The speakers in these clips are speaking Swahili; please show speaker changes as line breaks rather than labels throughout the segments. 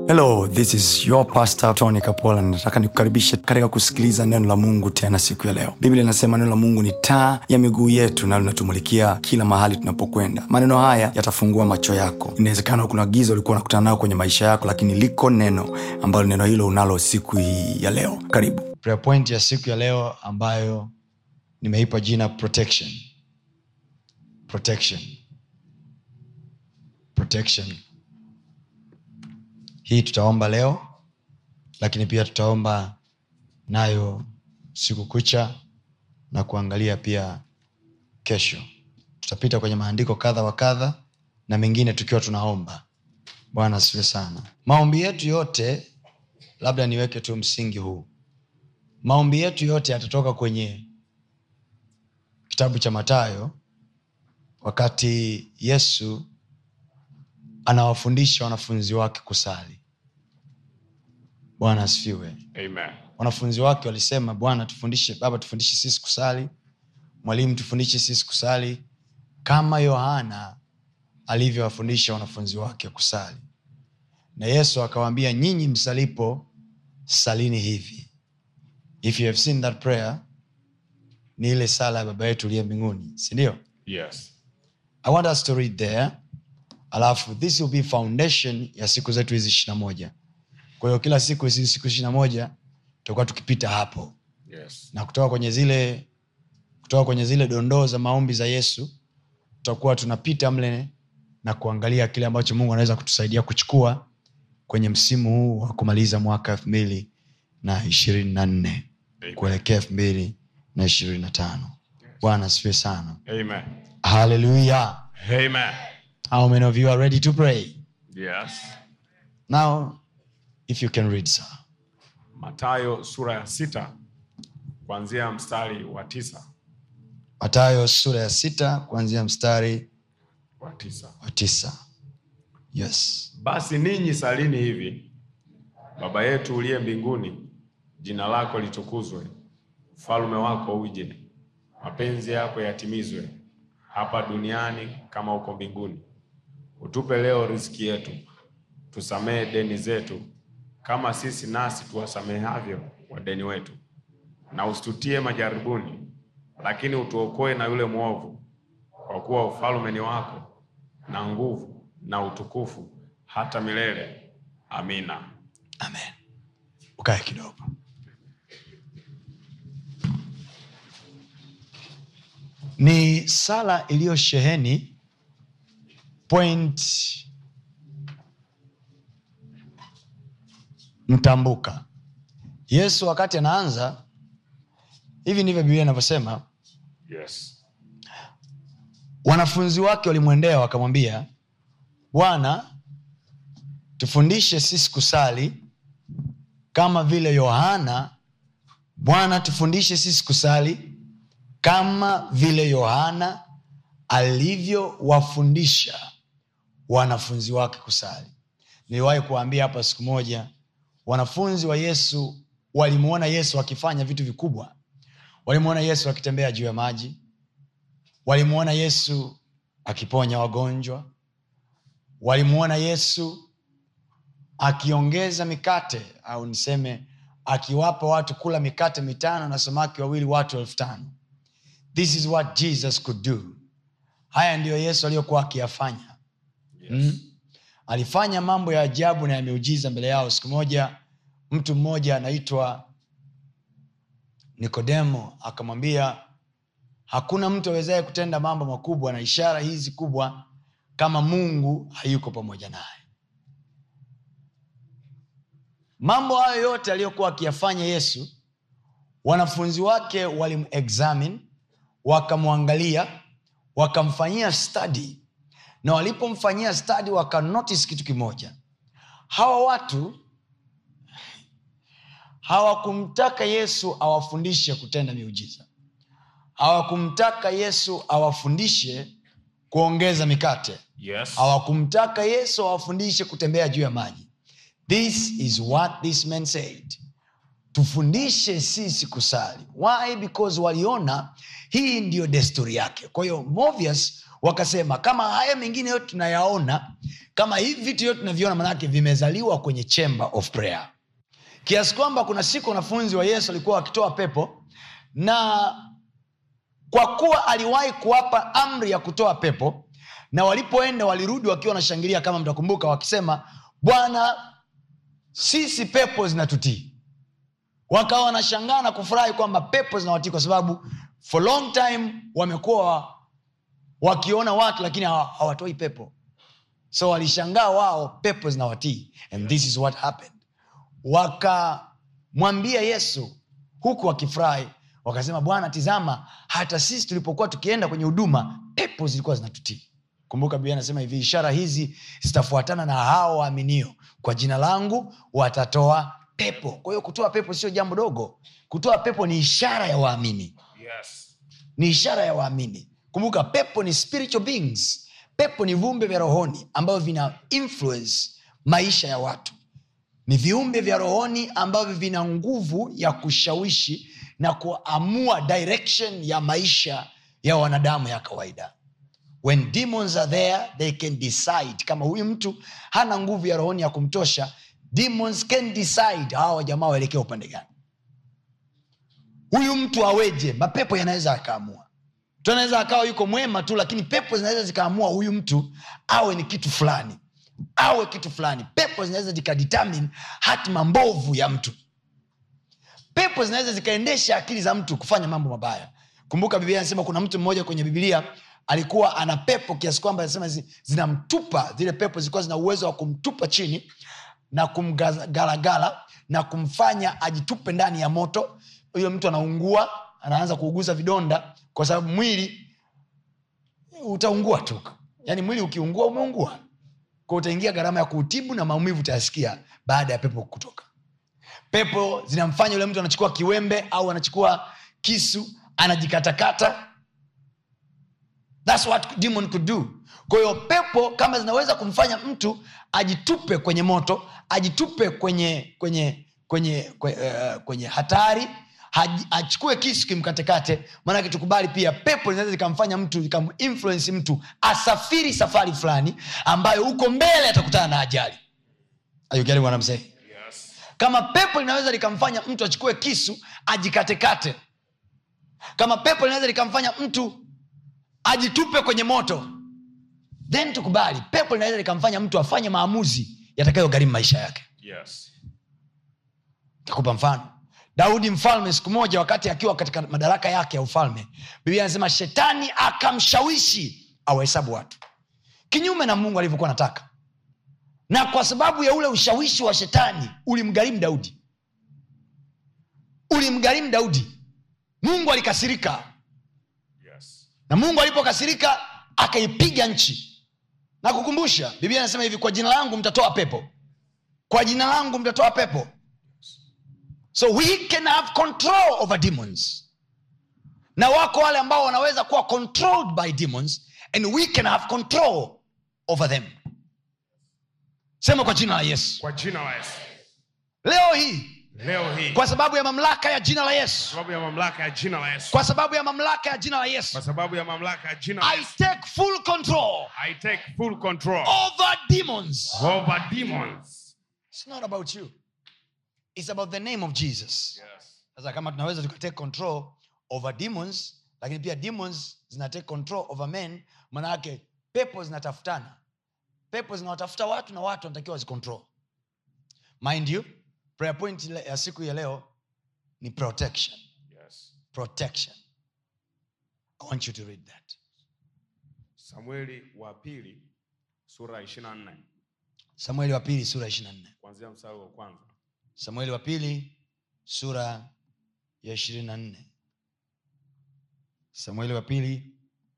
hello this is your pastor tony kapola nataka nikukaribishe katika kusikiliza neno la mungu tena siku ya leo biblia inasema neno la mungu ni taa ya miguu yetu na linatumulikia kila mahali tunapokwenda maneno haya yatafungua macho yako inawezekana kuna giza ulikuwa unakutana nayo kwenye maisha yako lakini liko neno ambalo neno hilo unalo siku hii ya leo karibu prayer point ya siku ya leo ambayo nimeipa jina protection protection protection hii tutaomba leo lakini pia tutaomba nayo siku kucha na kuangalia pia kesho tutapita kwenye maandiko kadha wa kadha na mengine tukiwa tunaomba bwana asiwe sana maombi yetu yote labda niweke tu msingi huu maombi yetu yote yatatoka kwenye kitabu cha matayo wakati yesu anawafundisha wanafunzi wake kusali bwana asifiwe
Amen.
wanafunzi wake walisema bwana tufundishe baba tufundishe sisi kusali mwalimu tufundishe sisi kusali kama yohana alivyowafundisha wanafunzi wake kusali na yesu akawaambia nyinyi msalipo salini hivi if you have seen that prayer ni ile sala ya baba yetu uliye mbinguni sindio
Yes.
i want us to read there alafu this will be foundation ya siku zetu hizi ishirina moja kwa hiyo kila siku hizi siku ishirina moja tutakuwa tukipita hapo
Yes.
na kutoka kwenye zile kutoka kwenye zile dondoo za maombi za yesu tutakuwa tunapita mle na kuangalia kile ambacho mungu anaweza kutusaidia kuchukua kwenye msimu huu wa kumaliza mwaka elfu mbili na ishirini na nne
Amen.
kuelekea elfu mbili na ishirini na tano bwana asifiwe sana
Amen.
haleluya
Amen.
how many of you are ready to pray
Yes.
now if you can read sir
Matayo sura ya sita kuanzia mstari wa tisa
matayo sura ya sita kuanzia mstari
wa tisa.
wa tisa yes
Basi ninyi salini hivi: Baba yetu uliye mbinguni, jina lako litukuzwe, ufalme wako uje, mapenzi yako yatimizwe hapa duniani kama uko mbinguni. Utupe leo riziki yetu, tusamehe deni zetu kama sisi nasi tuwasamehavyo wadeni wetu, na usitutie majaribuni, lakini utuokoe na yule mwovu, kwa kuwa ufalme ni wako na nguvu na utukufu hata milele. Amina.
amen ukae kidogo ni sala iliyosheheni point mtambuka yesu wakati anaanza hivi ndivyo biblia inavyosema
Yes.
wanafunzi wake walimwendea wakamwambia bwana tufundishe sisi kusali kama vile yohana bwana tufundishe sisi kusali kama vile yohana alivyowafundisha wanafunzi wake kusali niliwahi kuwaambia hapa siku moja wanafunzi wa yesu walimwona yesu akifanya vitu vikubwa walimwona yesu akitembea juu ya maji walimwona yesu akiponya wagonjwa walimwona yesu akiongeza mikate au niseme akiwapa watu kula mikate mitano na samaki wawili watu elfu tano this is what jesus could do haya ndiyo yesu aliyokuwa akiyafanya
Yes.
mm? alifanya mambo ya ajabu na ya miujiza mbele yao siku moja mtu mmoja anaitwa nikodemo akamwambia hakuna mtu awezaye kutenda mambo makubwa na ishara hizi kubwa kama mungu hayuko pamoja naye mambo hayo yote aliyokuwa akiyafanya yesu wanafunzi wake walimexamine wakamwangalia wakamfanyia study na walipomfanyia study wakanotice kitu kimoja hawa watu hawakumtaka yesu awafundishe kutenda miujiza hawakumtaka yesu awafundishe kuongeza mikate
Yes.
hawakumtaka yesu awafundishe kutembea juu ya maji this is what this man said tufundishe sisi kusali why because waliona hii ndiyo desturi yake kwa hiyo movius wakasema kama haya mengine yote tunayaona kama hivi vitu yote tunaviona manake vimezaliwa kwenye chamber of prayer kiasi kwamba kuna siku wanafunzi wa yesu walikuwa wakitoa pepo na kwa kuwa aliwahi kuwapa amri ya kutoa pepo na walipoenda walirudi wakiwa wanashangilia kama mtakumbuka wakisema bwana sisi pepo zinatutii wakawa wanashangaa na kufurahi kwamba pepo zinawatii kwa sababu for long time wamekuwa wakiona watu lakini hawa- hawatoi pepo so walishangaa wao pepo zinawatii and this is what happened wakamwambia yesu huku wakifurahi wakasema bwana tizama hata sisi tulipokuwa tukienda kwenye huduma pepo zilikuwa zinatutii kumbuka biblia anasema hivi ishara hizi zitafuatana na hao waaminio kwa jina langu watatoa pepo kwa hiyo kutoa pepo sio jambo dogo kutoa pepo ni ishara ya waamini
Yes.
ni ishara ya waamini kumbuka pepo ni spiritual beings pepo ni viumbe vya rohoni ambavyo vina influence maisha ya watu ni viumbe vya rohoni ambavyo vina nguvu ya kushawishi na kuamua direction ya maisha ya wanadamu ya kawaida when demons are there they can decide kama huyu mtu hana nguvu ya rohoni ya kumtosha demons can decide hawa jamaa waelekea upande gani huyu mtu aweje mapepo yanaweza akaamua mtu anaweza akawa yuko mwema tu lakini pepo zinaweza zikaamua huyu mtu awe ni kitu fulani awe kitu fulani pepo zinaweza zikadetermine hatima mbovu ya mtu pepo zinaweza zikaendesha akili za mtu kufanya mambo mabaya kumbuka biblia anasema kuna mtu mmoja kwenye bibilia alikuwa ana pepo kiasi kwamba anasema zi- zinamtupa zile pepo zilikuwa zina uwezo wa kumtupa chini na kumgalagala na kumfanya ajitupe ndani ya moto huyo mtu anaungua anaanza kuuguza vidonda kwa sababu mwili utaungua tu yaani mwili ukiungua umeungua kwa utaingia gharama ya kuutibu na maumivu utayasikia baada ya pepo kutoka pepo zinamfanya yule mtu anachukua kiwembe au anachukua kisu anajikatakata thats what demon could do kwa hiyo pepo kama zinaweza kumfanya mtu ajitupe kwenye moto ajitupe kwenye kwenye kwenye kwenye, uh, kwenye hatari haji- achukue kisu kimkatekate maanake tukubali pia pepo zinaweza zikamfanya mtu zikaminfluensi mtu asafiri safari fulani ambayo huko mbele atakutana na ajali Are you getting what I'm saying?
Yes.
kama pepo linaweza likamfanya mtu achukue kisu ajikatekate kama pepo linaweza likamfanya mtu ajitupe kwenye moto then tukubali pepo linaweza likamfanya mtu afanye maamuzi yatakayogharimu maisha yake
Yes.
takupa mfano daudi mfalme siku moja wakati akiwa katika madaraka yake ya ufalme biblia anasema shetani akamshawishi awahesabu watu kinyume na mungu alivyokuwa anataka na kwa sababu ya ule ushawishi wa shetani ulimgharimu daudi ulimgharimu daudi mungu alikasirika
Yes.
na mungu alipokasirika akaipiga nchi na kukumbusha biblia anasema hivi kwa jina langu mtatoa pepo kwa jina langu mtatoa pepo so we can have control over demons na wako wale ambao wanaweza kuwa controlled by demons and we can have control over them sema kwa jina la yesu
Kwa jina la Yesu.
leo hii
Leo hii
kwa sababu ya mamlaka ya jina la yesu
sababu ya mamlaka ya jina la Yesu.
kwa sababu ya mamlaka ya jina la yesu
Kwa sababu ya mamlaka ya jina la
i
Yesu.
take full control
I take full control
over demons
over demons.
It's not about you. It's about the name of Jesus.
Yes.
Sasa kama tunaweza tukatake control over demons, lakini pia demons zina take control over men, maana yake pepo zinatafutana. Pepo zinawatafuta watu na watu wanatakiwa wazicontrol. Mind you, prayer point ile- ya siku ya leo ni protection.
Yes.
Protection. I want you to read that.
Samueli wa pili sura ya 24
Samueli wa pili sura ya 24.
kuanzia mstari wa kwanza.
samueli wa pili sura ya ishirini na nne samueli wa pili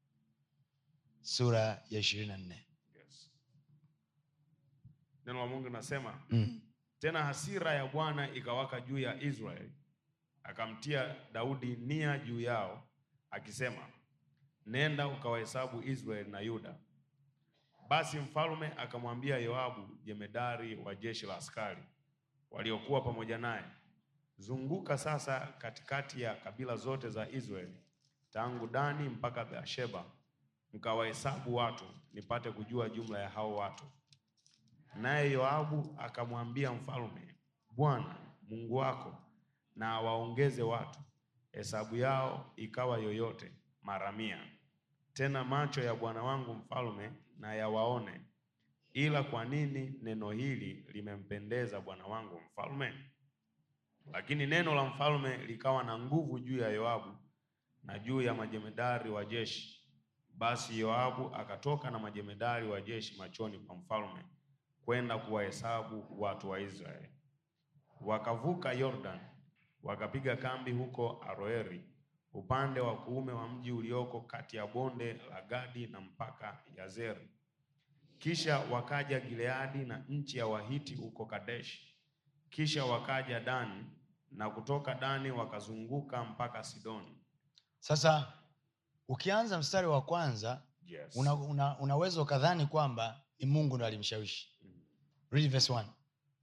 sura ya ishirini na nne
Yes. Neno la Mungu linasema
mm.
tena hasira ya Bwana ikawaka juu ya Israeli, akamtia Daudi nia juu yao, akisema, nenda ukawahesabu Israeli na Yuda. Basi mfalme akamwambia Yoabu, jemedari wa jeshi la askari waliokuwa pamoja naye, zunguka sasa katikati ya kabila zote za Israeli, tangu Dani mpaka Beersheba, mkawahesabu watu, nipate kujua jumla ya hao watu. Naye Yoabu akamwambia mfalme, Bwana Mungu wako na awaongeze watu. Hesabu yao ikawa yoyote mara mia. Tena macho ya bwana wangu mfalme na yawaone. Ila kwa nini neno hili limempendeza bwana wangu mfalme? Lakini neno la mfalme likawa na nguvu juu ya Yoabu na juu ya majemedari wa jeshi. Basi Yoabu akatoka na majemedari wa jeshi machoni pa mfalme kwenda kuwahesabu watu wa Israeli. Wakavuka Yordan, wakapiga kambi huko Aroeri, upande wa kuume wa mji ulioko kati ya bonde la Gadi na mpaka Yazeri. Kisha wakaja Gileadi na nchi ya Wahiti huko Kadeshi. Kisha wakaja Dani na kutoka Dani wakazunguka mpaka Sidoni.
sasa ukianza mstari wa kwanza
Yes.
una, una, unaweza ukadhani kwamba ni mungu ndo alimshawishi Read verse one.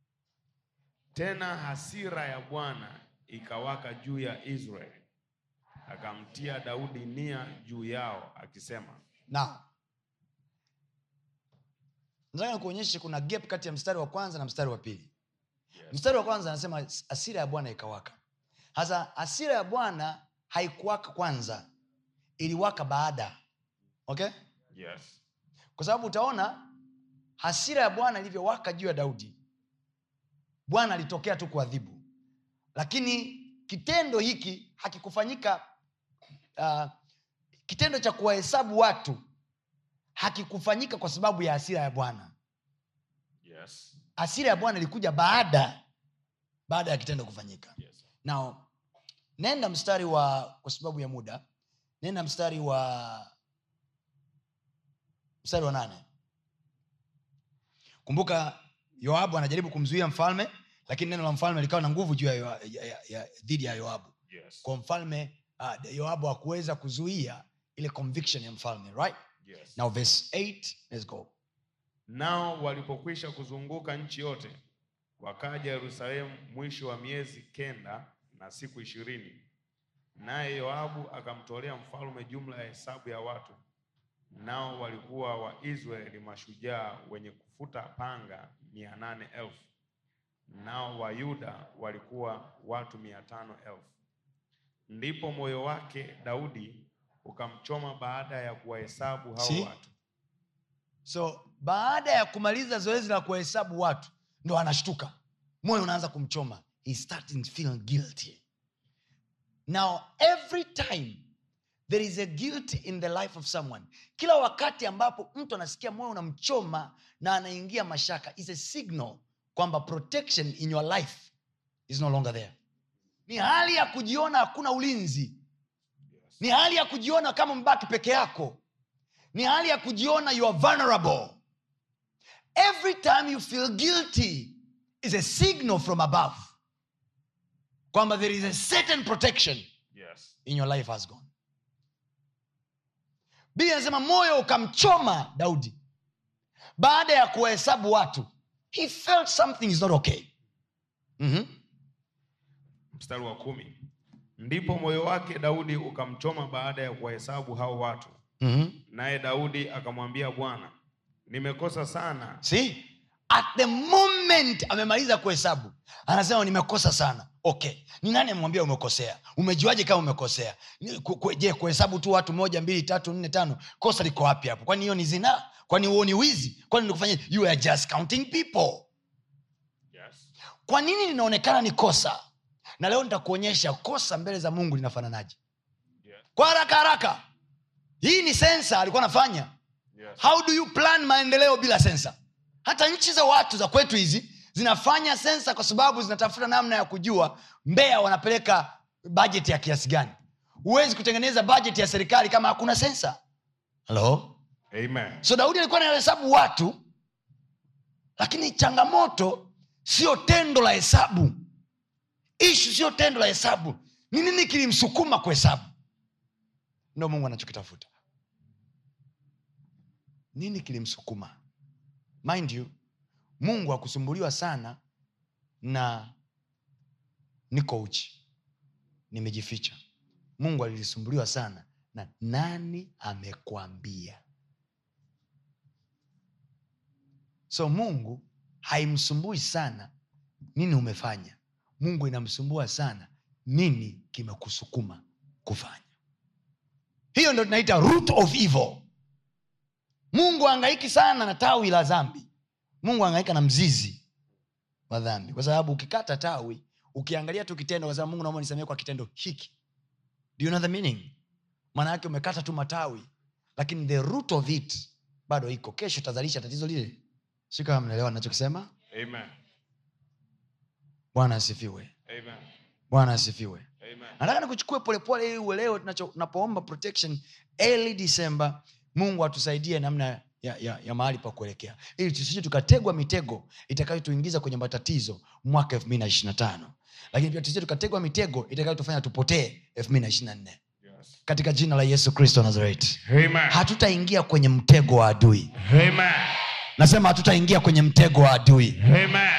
Tena hasira ya Bwana ikawaka juu ya Israeli, akamtia Daudi nia juu yao, akisema,
Now, nataka nikuonyeshe kuna gap kati ya mstari wa kwanza na mstari wa pili
yes.
mstari wa kwanza anasema hasira ya bwana ikawaka hasa hasira ya bwana haikuwaka kwanza iliwaka baada okay
Yes.
kwa sababu utaona hasira ya bwana ilivyowaka juu ya daudi bwana alitokea tu kuadhibu lakini kitendo hiki hakikufanyika uh, kitendo cha kuwahesabu watu hakikufanyika kwa sababu ya hasira ya bwana
Yes.
hasira ya bwana ilikuja baada baada ya kitendo kufanyika
Yes.
now nenda mstari wa kwa sababu ya muda nenda mstari wa mstari wa nane kumbuka yoabu anajaribu kumzuia mfalme lakini neno la mfalme likawa na nguvu juu ya, Yoa- ya, ya, ya, dhidi ya yoabu
Yes.
kwa mfalme uh, yoabu hakuweza kuzuia ile conviction ya mfalme right
Yes.
now verse 8 let's go
Nao walipokwisha kuzunguka nchi yote, wakaja Yerusalemu mwisho wa miezi kenda na siku ishirini. Naye Yoabu akamtolea mfalme jumla ya hesabu ya watu, nao walikuwa Waisraeli mashujaa wenye kufuta panga mia nane elfu nao Wayuda walikuwa watu mia tano elfu. Ndipo moyo wake Daudi ukamchoma baada ya kuwahesabu hao
See?
watu.
so baada ya kumaliza zoezi la kuwahesabu watu ndo anashtuka moyo unaanza kumchoma He starting feeling guilty now every time there is a guilt in the life of someone kila wakati ambapo mtu anasikia moyo unamchoma na anaingia mashaka is a signal kwamba protection in your life is no longer there ni hali ya kujiona hakuna ulinzi
Yes.
ni hali ya kujiona kama mbaki peke yako ni hali ya kujiona you are vulnerable every time you feel guilty is a signal from above kwamba there is a certain protection
Yes.
in your life has gone bili anasema moyo ukamchoma daudi baada ya kuwahesabu watu he felt something is not okay mm-hmm.
Mstari wa kumi. Ndipo moyo wake Daudi ukamchoma baada ya kuwahesabu hao watu,
Mm-hmm.
naye Daudi akamwambia Bwana, nimekosa sana.
see at the moment amemaliza kuhesabu anasema nimekosa sana okay ni nani amemwambia umekosea umejuaje kama umekosea Ni- ku- ku- je kuhesabu tu watu moja mbili tatu nne tano kosa liko wapi hapo kwani hiyo ni zinaa kwani huo ni wizi kwani nikufanya you are just counting people
Yes.
kwa nini linaonekana ni kosa na leo nitakuonyesha kosa mbele za mungu linafananaje
Yes.
kwa haraka haraka hii ni sensa alikuwa anafanya
Yes.
how do you plan maendeleo bila sensa hata nchi za watu za kwetu hizi zinafanya sensa kwa sababu zinatafuta namna ya kujua mbea wanapeleka bajeti ya kiasi gani huwezi kutengeneza bajeti ya serikali kama hakuna sensa halo
Amen.
so daudi alikuwa anahesabu watu lakini changamoto sio tendo la hesabu ishu sio tendo la hesabu ni nini kilimsukuma kuhesabu ndo mungu anachokitafuta nini kilimsukuma mind you mungu hakusumbuliwa sana na niko uchi nimejificha mungu alilisumbuliwa sana na nani amekwambia so mungu haimsumbui sana nini umefanya mungu inamsumbua sana nini kimekusukuma kufanya hiyo ndo tunaita root of evil mungu angaiki sana na tawi la dhambi mungu angaika na mzizi wa dhambi kwa sababu ukikata tawi ukiangalia tu kitendo kwa sababu mungu naomba nisamee kwa kitendo hiki do you know the meaning maana yake umekata tu matawi lakini the root of it bado iko kesho tazalisha tatizo lile si kama mnaelewa nachokisema
Amen.
bwana asifiwe
Amen.
bwana asifiwe
Amen.
nataka nikuchukue polepole ili uelewe tunacho- tunapoomba protection early december mungu atusaidie namna ya, ya, ya mahali pa kuelekea ili tusije tukategwa mitego itakayotuingiza kwenye matatizo mwaka elfu mbili na ishiri na tano lakini pia tusije tukategwa mitego itakayotufanya tupotee elfu mbili na ishiri na nne
Yes.
katika jina la yesu kristo wa nazareti
Amen.
hatutaingia kwenye mtego wa adui
Amen.
nasema hatutaingia kwenye mtego wa adui
Amen.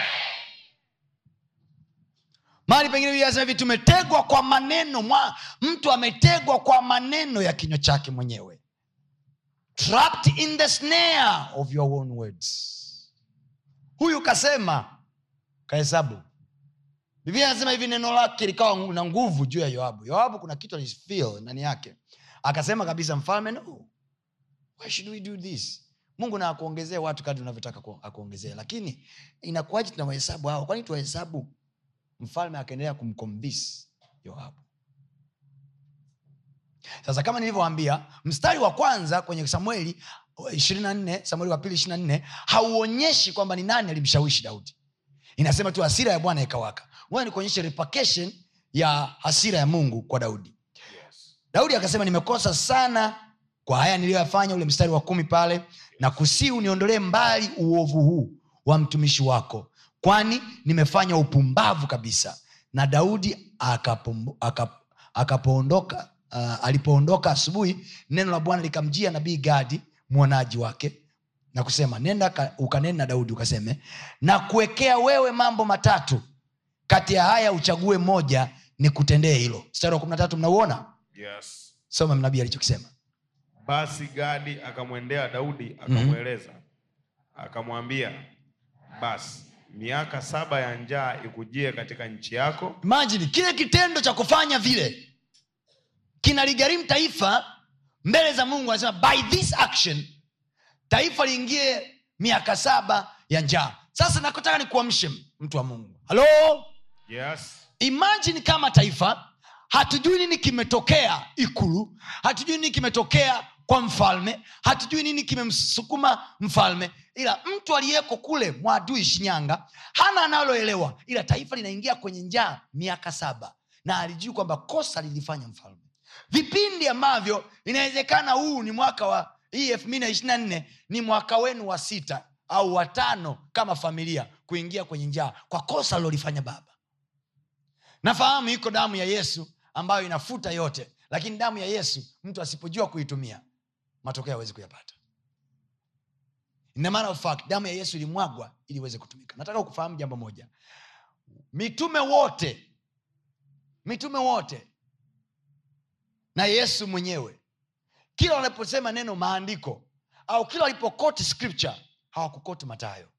mahali pengine Biblia inasema hivi tumetegwa kwa maneno mwa, mtu ametegwa kwa maneno ya kinywa chake mwenyewe trapped in the snare of your own words huyu kasema kahesabu biblia anasema hivi neno lake likawa ngu- na nguvu juu ya yoabu yoabu kuna kitu alifeel ndani yake akasema kabisa mfalme no why should we do this mungu na akuongezee watu kadri unavyotaka ku- akuongezee lakini inakuwaji tunawahesabu hao kwani tuwahesabu mfalme akaendelea kumkombisi yoabu sasa kama nilivyoambia mstari wa kwanza kwenye samueli 24 samueli wa pili 24 hauonyeshi kwamba ni nani alimshawishi daudi inasema tu hasira ya bwana ikawaka ngoja nikuonyeshe repercussion ya hasira ya mungu kwa daudi
Yes.
daudi akasema nimekosa sana kwa haya niliyoyafanya ule mstari wa kumi pale na kusii uniondolee mbali uovu huu wa mtumishi wako kwani nimefanya upumbavu kabisa na daudi akapombo- akap- akapoondoka uh, alipoondoka asubuhi neno la bwana likamjia nabii gadi mwonaji wake na kusema nenda ka- ukanene na daudi ukaseme na kuwekea wewe mambo matatu kati ya haya uchague moja ni kutendee hilo mstari wa kumi na tatu mnauona
Yes.
soma nabii alichokisema
basi gadi akamwendea daudi akamweleza akamwambia basi miaka saba ya njaa ikujie katika nchi yako
imajini kile kitendo cha kufanya vile kinaligharimu taifa mbele za mungu anasema by this action taifa liingie miaka saba ya njaa sasa nakotaka nikuamshe mtu wa mungu halo
yes
imajini kama taifa hatujui nini kimetokea ikulu hatujui nini kimetokea kwa mfalme hatujui nini kimemsukuma mfalme ila mtu aliyeko kule mwadui shinyanga hana analoelewa ila taifa linaingia kwenye njaa miaka saba na alijui kwamba kosa lilifanya mfalme vipindi ambavyo inawezekana huu ni mwaka wa hii elfu mbili na ishiri na nne ni mwaka wenu wa sita au watano kama familia kuingia kwenye njaa kwa kosa alilolifanya baba nafahamu iko damu ya yesu ambayo inafuta yote lakini damu ya yesu mtu asipojua kuitumia matokeo hawezi kuyapata In a matter of fact damu ya yesu ilimwagwa ili iweze kutumika nataka kufahamu jambo moja mitume wote mitume wote na yesu mwenyewe kila wanaposema neno maandiko au kila walipokoti scripture hawakukoti matayo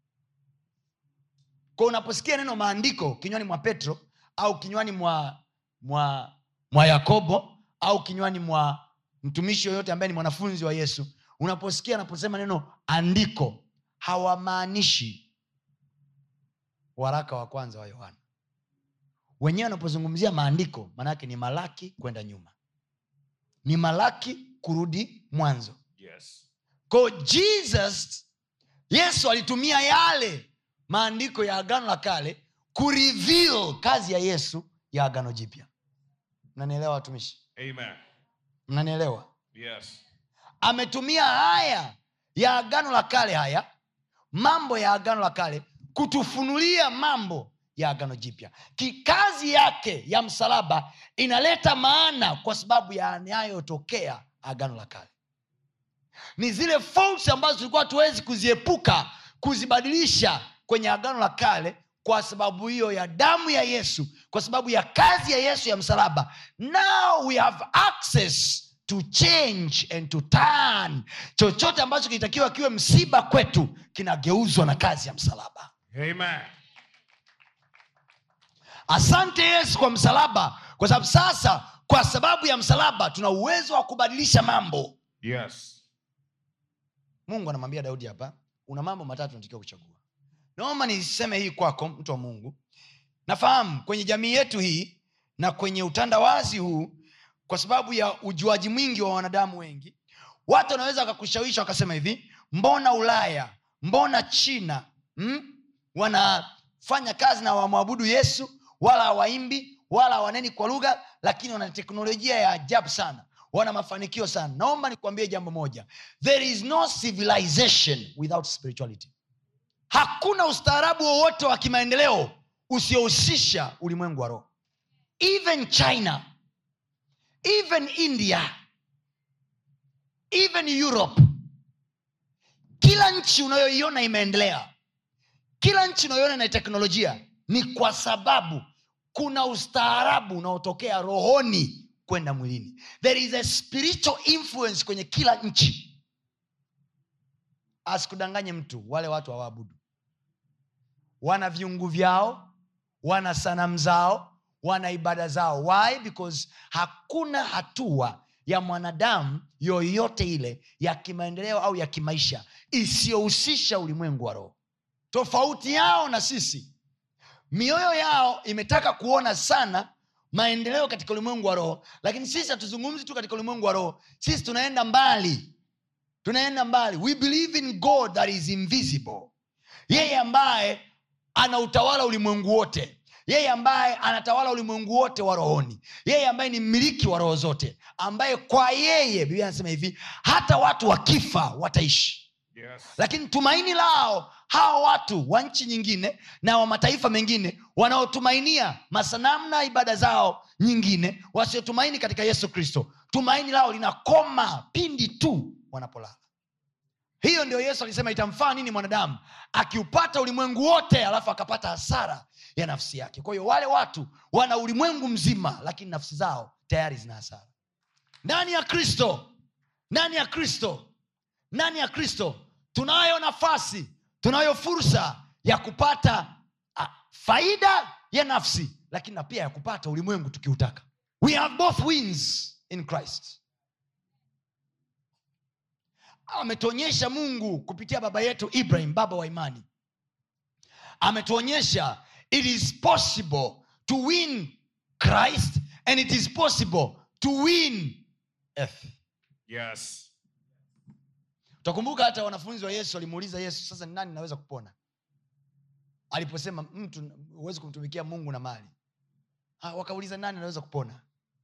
kwa unaposikia neno maandiko kinywani mwa petro au kinywani mwa mwa mwa yakobo au kinywani mwa mtumishi yoyote ambaye ni mwanafunzi wa yesu unaposikia anaposema neno andiko hawamaanishi waraka wa kwanza wa yohana wenyewe wanapozungumzia maandiko maanaake ni malaki kwenda nyuma ni malaki kurudi mwanzo
yes
ko jesus yesu alitumia yale maandiko ya agano la kale kureveal kazi ya yesu ya agano jipya mnanielewa watumishi
amen
mnanielewa
yes
ametumia haya ya agano la kale haya mambo ya agano la kale kutufunulia mambo ya agano jipya kikazi yake ya msalaba inaleta maana kwa sababu ya yanayotokea agano la kale ni zile faults ambazo tulikuwa hatuwezi kuziepuka kuzibadilisha kwenye agano la kale kwa sababu hiyo ya damu ya yesu kwa sababu ya kazi ya yesu ya msalaba now we have access to change and to turn chochote ambacho kilitakiwa kiwe msiba kwetu kinageuzwa na kazi ya msalaba
Amen.
asante yesu kwa msalaba kwa sababu sasa kwa sababu ya msalaba tuna uwezo wa kubadilisha mambo
Yes.
mungu anamwambia daudi hapa una mambo matatu natakiwa kuchagua naomba niseme hii kwako mtu wa mungu nafahamu kwenye jamii yetu hii na kwenye utandawazi huu kwa sababu ya ujuaji mwingi wa wanadamu wengi watu wanaweza wakakushawisha wakasema hivi mbona ulaya mbona china mm? wanafanya kazi na wamwabudu yesu wala hawaimbi wala hawaneni kwa lugha lakini wana teknolojia ya ajabu sana wana mafanikio sana naomba nikuambie jambo moja there is no civilization without spirituality hakuna ustaarabu wowote wa kimaendeleo usiohusisha ulimwengu wa roho even china even india even europe kila nchi unayoiona imeendelea kila nchi unayoiona ina teknolojia ni kwa sababu kuna ustaarabu unaotokea rohoni kwenda mwilini there is a spiritual influence kwenye kila nchi asikudanganye mtu wale watu hawaabudu wana viungu vyao wana sanamu zao wana ibada zao why because hakuna hatua ya mwanadamu yoyote ile ya kimaendeleo au ya kimaisha isiyohusisha ulimwengu wa roho tofauti yao na sisi mioyo yao imetaka kuona sana maendeleo katika ulimwengu wa roho lakini sisi hatuzungumzi tu katika ulimwengu wa roho sisi tunaenda mbali tunaenda mbali we believe in god that is invisible yeye ambaye ana utawala ulimwengu wote yeye ambaye anatawala ulimwengu wote wa rohoni yeye ambaye ni mmiliki wa roho zote ambaye kwa yeye biblia anasema hivi hata watu wakifa wataishi
Yes.
lakini tumaini lao hawa watu wa nchi nyingine na wa mataifa mengine wanaotumainia masanamu na ibada zao nyingine wasiotumaini katika yesu kristo tumaini lao linakoma pindi tu wanapolala hiyo ndio yesu alisema itamfaa nini mwanadamu akiupata ulimwengu wote alafu akapata hasara ya nafsi yake kwa hiyo wale watu wana ulimwengu mzima lakini nafsi zao tayari zina hasara ndani ya kristo ndani ya kristo ndani ya kristo tunayo nafasi tunayo fursa ya kupata a, faida ya nafsi lakini na pia ya kupata ulimwengu tukiutaka we have both wins in christ ametuonyesha mungu kupitia baba yetu ibrahim baba wa imani ametuonyesha it is possible to win christ and it is possible to win earth
Yes.
utakumbuka hata wanafunzi wa yesu walimuuliza yesu sasa ni nani naweza kupona aliposema mtu huwezi kumtumikia mungu na mali ah, wakauliza nani anaweza kupona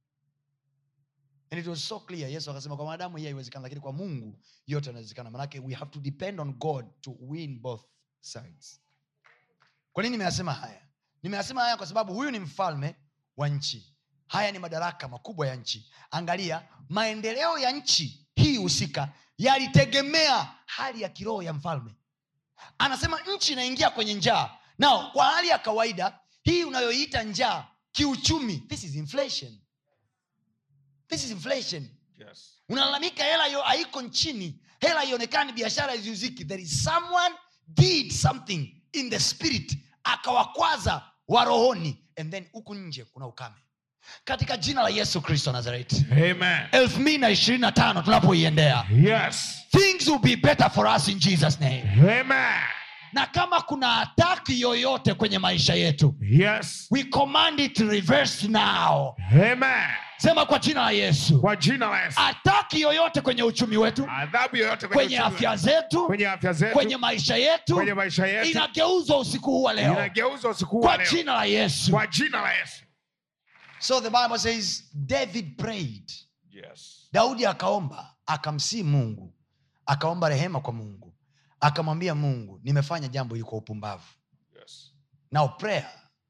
and it was so clear yesu akasema kwa mwanadamu hii haiwezekana lakini kwa mungu yote yanawezekana manake we have to depend on god to win both sides kwa nini nimeyasema haya nimeyasema haya kwa sababu huyu ni mfalme wa nchi haya ni madaraka makubwa ya nchi angalia maendeleo ya nchi hii husika yalitegemea hali ya kiroho ya mfalme anasema nchi inaingia kwenye njaa nao kwa hali ya kawaida hii unayoiita njaa kiuchumi this is inflation this is inflation
Yes.
unalalamika hela hiyo haiko nchini hela ionekani biashara iziuziki there is someone did something in the spirit akawakwaza warohoni and then huku nje kuna ukame katika jina la yesu kristo nazareti
Amen.
elfu mbili na ishirini na tano tunapoiendea
Yes.
things will be better for us in jesus name
Amen.
na kama kuna ataki yoyote kwenye maisha yetu
Yes.
we command it reverse now
Amen.
sema kwa jina la yesu
Kwa jina la Yesu.
ataki yoyote kwenye uchumi wetu
Adhabu yoyote
kwenye
uchumi
afya
wetu,
zetu
kwenye afya zetu,
kwenye maisha yetu
kwenye maisha yetu
inageuzwa usiku huu wa leo
inageuzwa usiku huu wa
kwa
leo.
jina la yesu
Kwa jina la Yesu.
so the bible says david prayed
Yes.
daudi akaomba akamsii mungu akaomba rehema kwa mungu akamwambia mungu nimefanya jambo hili kwa upumbavu
Yes.
now prayer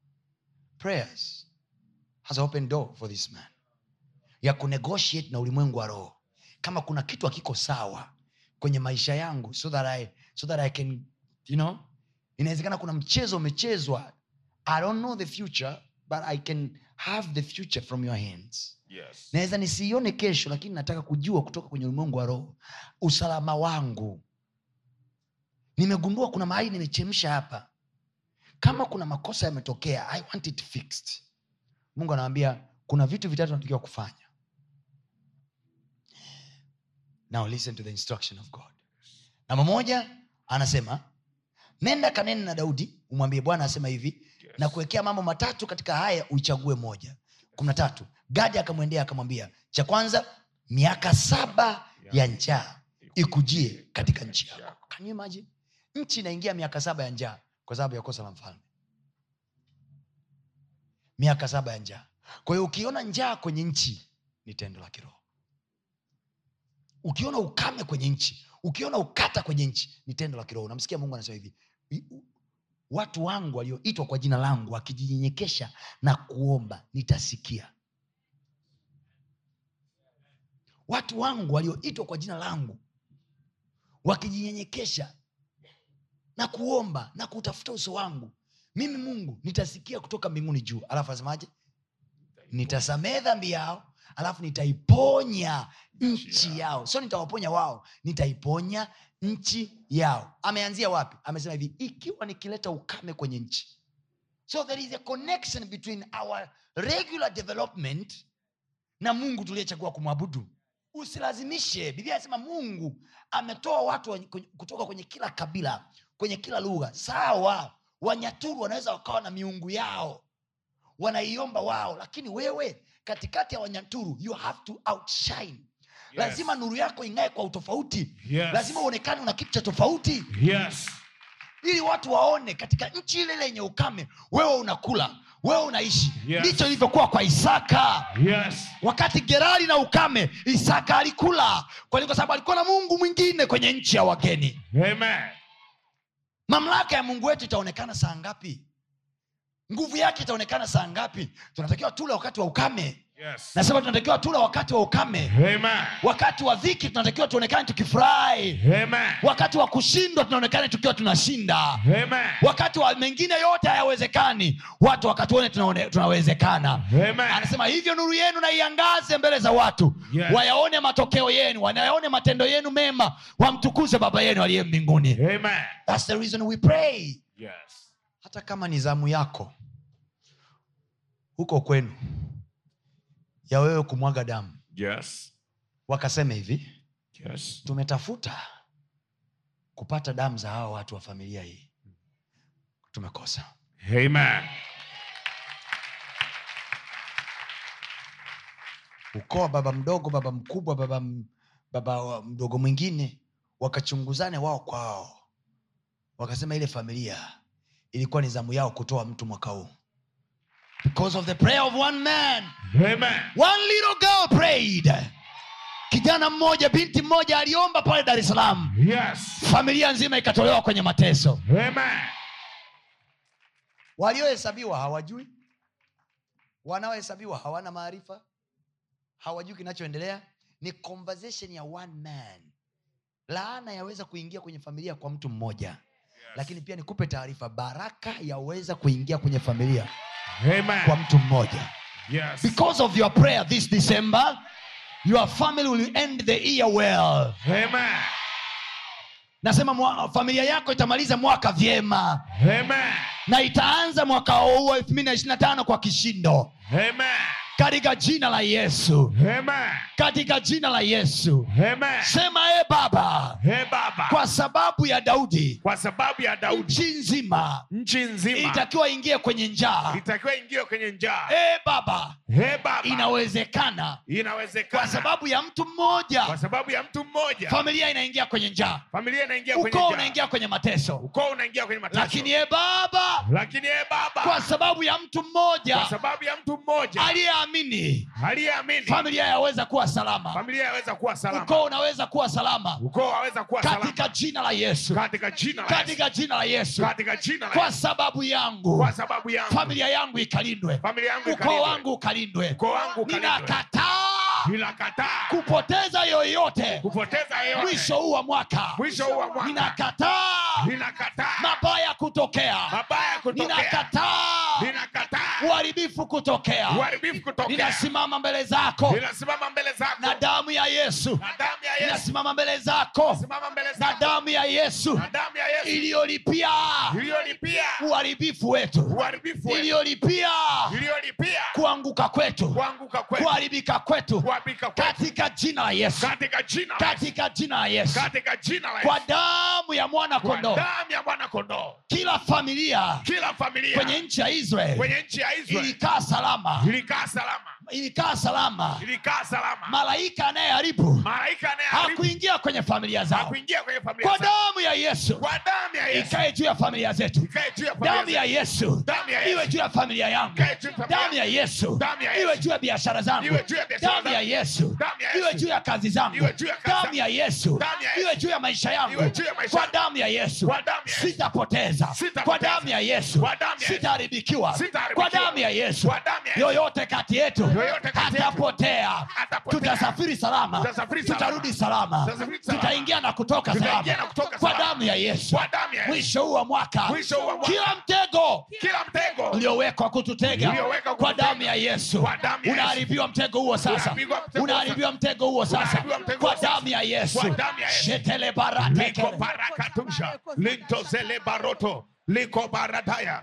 prayers has opened door for this man ya kunegotiate na ulimwengu wa roho kama kuna kitu hakiko sawa kwenye maisha yangu so that I, so that I can you know inawezekana kuna mchezo umechezwa i don't know the future but i can have the future from your hands
Yes.
naweza nisiione kesho lakini nataka kujua kutoka kwenye ulimwengu wa roho usalama wangu nimegundua kuna mahali nimechemsha hapa kama kuna makosa yametokea i want it fixed mungu anawambia kuna vitu vitatu natakiwa kufanya now listen to the instruction of god namba moja anasema nenda kanene na daudi umwambie bwana asema hivi
Yes.
na kuwekea mambo matatu katika haya uichague moja kumi na tatu gadi akamwendea akamwambia cha kwanza miaka saba ya njaa ikujie katika nchi yako Can you imagine? nchi inaingia miaka saba ya njaa kwa sababu ya kosa la mfalme miaka saba ya njaa kwa hiyo ukiona njaa kwenye nchi ni tendo la kiroho ukiona ukame kwenye nchi ukiona ukata kwenye nchi ni tendo la kiroho unamsikia mungu anasema hivi "I- u- watu wangu walioitwa kwa jina langu wakijinyenyekesha na kuomba nitasikia watu wangu walioitwa kwa jina langu wakijinyenyekesha na kuomba na kutafuta uso wangu mimi mungu nitasikia kutoka mbinguni juu alafu asemaje nitasamehe dhambi yao alafu nitaiponya nchi yao sio nitawaponya wao nitaiponya nchi yao ameanzia wapi amesema hivi ikiwa nikileta ukame kwenye nchi so there is a connection between our regular development na mungu tuliyechagua kumwabudu usilazimishe biblia anasema mungu ametoa watu wa- kwenye- kutoka kwenye kila kabila kwenye kila lugha sawa wanyaturu wanaweza wakawa na miungu yao wanaiomba wao lakini wewe katikati ya wanyaturu you have to outshine
Yes.
lazima nuru yako ing'ae kwa utofauti
Yes.
lazima uonekane una kitu cha tofauti
Yes.
ili watu waone katika nchi ile ile yenye ukame wewe unakula wewe unaishi
Yes.
ndicho ilivyokuwa kwa isaka
Yes.
wakati gerari na ukame isaka alikula kwa nini? kwa sababu alikuwa na mungu mwingine kwenye nchi ya wageni
Amen.
mamlaka ya mungu wetu itaonekana saa ngapi nguvu yake itaonekana saa ngapi tunatakiwa tule wakati wa ukame
Yes.
nasema tunatakiwa tula wakati wa ukame
Amen.
wakati wa dhiki tunatakiwa tuonekane tukifurahi
Amen.
wakati wa kushindwa tunaonekana tukiwa tunashinda
Amen.
wakati wa mengine yote hayawezekani watu wakatuone tunaone- tunawezekana
Amen.
anasema hivyo nuru yenu na iangaze mbele za watu
Yes.
wayaone matokeo yenu wayaone matendo yenu mema wamtukuze baba yenu aliye mbinguni
Amen.
That's the reason we pray
Yes.
hata kama ni zamu yako huko kwenu ya wewe kumwaga damu
Yes.
wakasema hivi
Yes.
tumetafuta kupata damu za hawa watu wa familia hii tumekosa
Amen.
ukoo wa baba mdogo baba mkubwa baba, m- baba wa- mdogo mwingine wakachunguzane wao kwa wao wakasema ile familia ilikuwa ni zamu yao kutoa mtu mwaka huu because of the prayer of one man
Amen.
one little girl prayed kijana mmoja binti mmoja aliomba pale dar es salaam
Yes.
familia nzima ikatolewa kwenye mateso
Amen.
waliohesabiwa hawajui wanaohesabiwa hawana maarifa hawajui kinachoendelea ni conversation ya one man laana yaweza kuingia kwenye familia kwa mtu mmoja lakini pia nikupe taarifa baraka yaweza kuingia kwenye familia kwa
Amen.
mtu mmoja
Yes.
because of your prayer this december your family will end the year well
Amen.
nasema mwa, familia yako itamaliza mwaka vyema
Amen.
na itaanza mwaka huu wa 225 kwa kishindo
Amen.
katika jina la yesu
Amen.
katika jina la yesu
Amen.
sema e baba
He Baba,
kwa sababu ya daudi
kwa sababu ya Daudi
nchi nzima
nchi nzima
itakiwa ingie kwenye njaa
itakiwa ingie kwenye njaa.
e baba
He Baba,
inawezekana
inawezekana
kwa sababu ya mtu mmoja
kwa sababu ya mtu mmoja
familia inaingia kwenye njaa
familia inaingia kwenye
ukoo
njaa.
unaingia kwenye mateso
ukoo unaingia kwenye mateso.
lakini e baba
lakini e Baba,
kwa sababu ya mtu
kwa
mmoja
sababu ya mtu mmoja
aliyeamini
aliyeamini
familia yaweza kuwa salama
familia yaweza kuwa salama,
ukoo unaweza kuwa salama
ukoo waweza kuwa salama
katika jina la yesu
katika jina la Yesu,
katika jina la yesu
katika jina la
kwa
Yesu,
sababu yangu
kwa sababu yangu
familia yangu ikalindwe
familia yangu
ukoo
ikalindwe.
wangu ukalindwe
ukoo wangu ukalindwe.
ninakataa
ninakataa
kupoteza yoyote
kupoteza yeyote
mwisho huu wa mwaka
mwisho huu wa mwaka
ninakataa
ninakataa
mabaya kutokea
mabaya kutokea
ninakataa
ninakataa
uharibifu kutokea
uharibifu kutokea
ninasimama mbele zako
ninasimama mbele zako
na damu ya yesu
na damu ya Yesu
ninasimama mbele zako
simama mbele
na
zako
damu ya yesu
na damu ya Yesu
iliyolipia
iliyolipia
uharibifu wetu
uharibifu wetu
iliyolipia
iliyolipia
kuanguka kwetu
kuanguka kwetu
kuharibika kwetu
kuharibika kwetu
katika jina la yesu
katika jina la Yesu
katika jina la yesu
katika jina la
kwa
Yesu
damu ya mwana
kwa
kondoo
damu ya mwana kondoo
kila familia
kila familia
kwenye nchi ya israeli
kwenye nchi ya Israeli
ilikaa salama
ilikaa salama
ilikaa salama
ilikaa salama
malaika anayeharibu
malaika anayeharibu
hakuingia kwenye familia zao
hakuingia kwenye familia
kwa
zao.
damu ya yesu
kwa damu ya Yesu
ikae juu ya familia zetu
ikae juu ya
damu
familia
ya
zetu.
yesu
Damu ya Yesu.
iwe juu ya familia yangu
Ikae juu ya familia
damu ya yesu
Damu ya Yesu.
iwe juu ya biashara zangu
Iwe juu ya biashara
damu ya
zangu.
yesu
Damu ya Yesu.
iwe juu ya kazi zangu
Iwe juu ya kazi
damu
zangu.
ya yesu
Damu ya Yesu.
iwe juu ya maisha yangu
Iwe juu ya maisha
kwa
yangu.
damu ya yesu
Kwa damu ya Yesu.
sitapoteza
Sitapoteza.
kwa damu ya yesu
Kwa damu ya Yesu.
sitaharibikiwa
Sitaharibikiwa.
kwa damu ya yesu
Kwa damu ya Yesu.
yoyote kati yetu
Yoyote kati yetu.
hatapotea
Hatapotea.
tutasafiri salama
Tutasafiri salama.
tutarudi salama
Tutasafiri salama.
tutaingia na kutoka salama
Tutaingia na kutoka
kwa
salama.
damu ya yesu
Kwa damu ya Yesu.
mwisho huu wa mwaka
Mwisho huu wa mwaka.
kila mtego
kila mtego
uliowekwa kututega
Uliowekwa
kwa
kututega.
damu ya yesu
Kwa damu ya Yesu.
unaharibiwa mtego huo sasa
Unaharibiwa mtego huo
unaharibiwa mtego huo sasa
Unaharibiwa mtego
kwa
huo sasa.
damu ya yesu
Kwa damu ya Yesu.
shetele
liko
barate
barakatusha linto zele baroto liko baradaya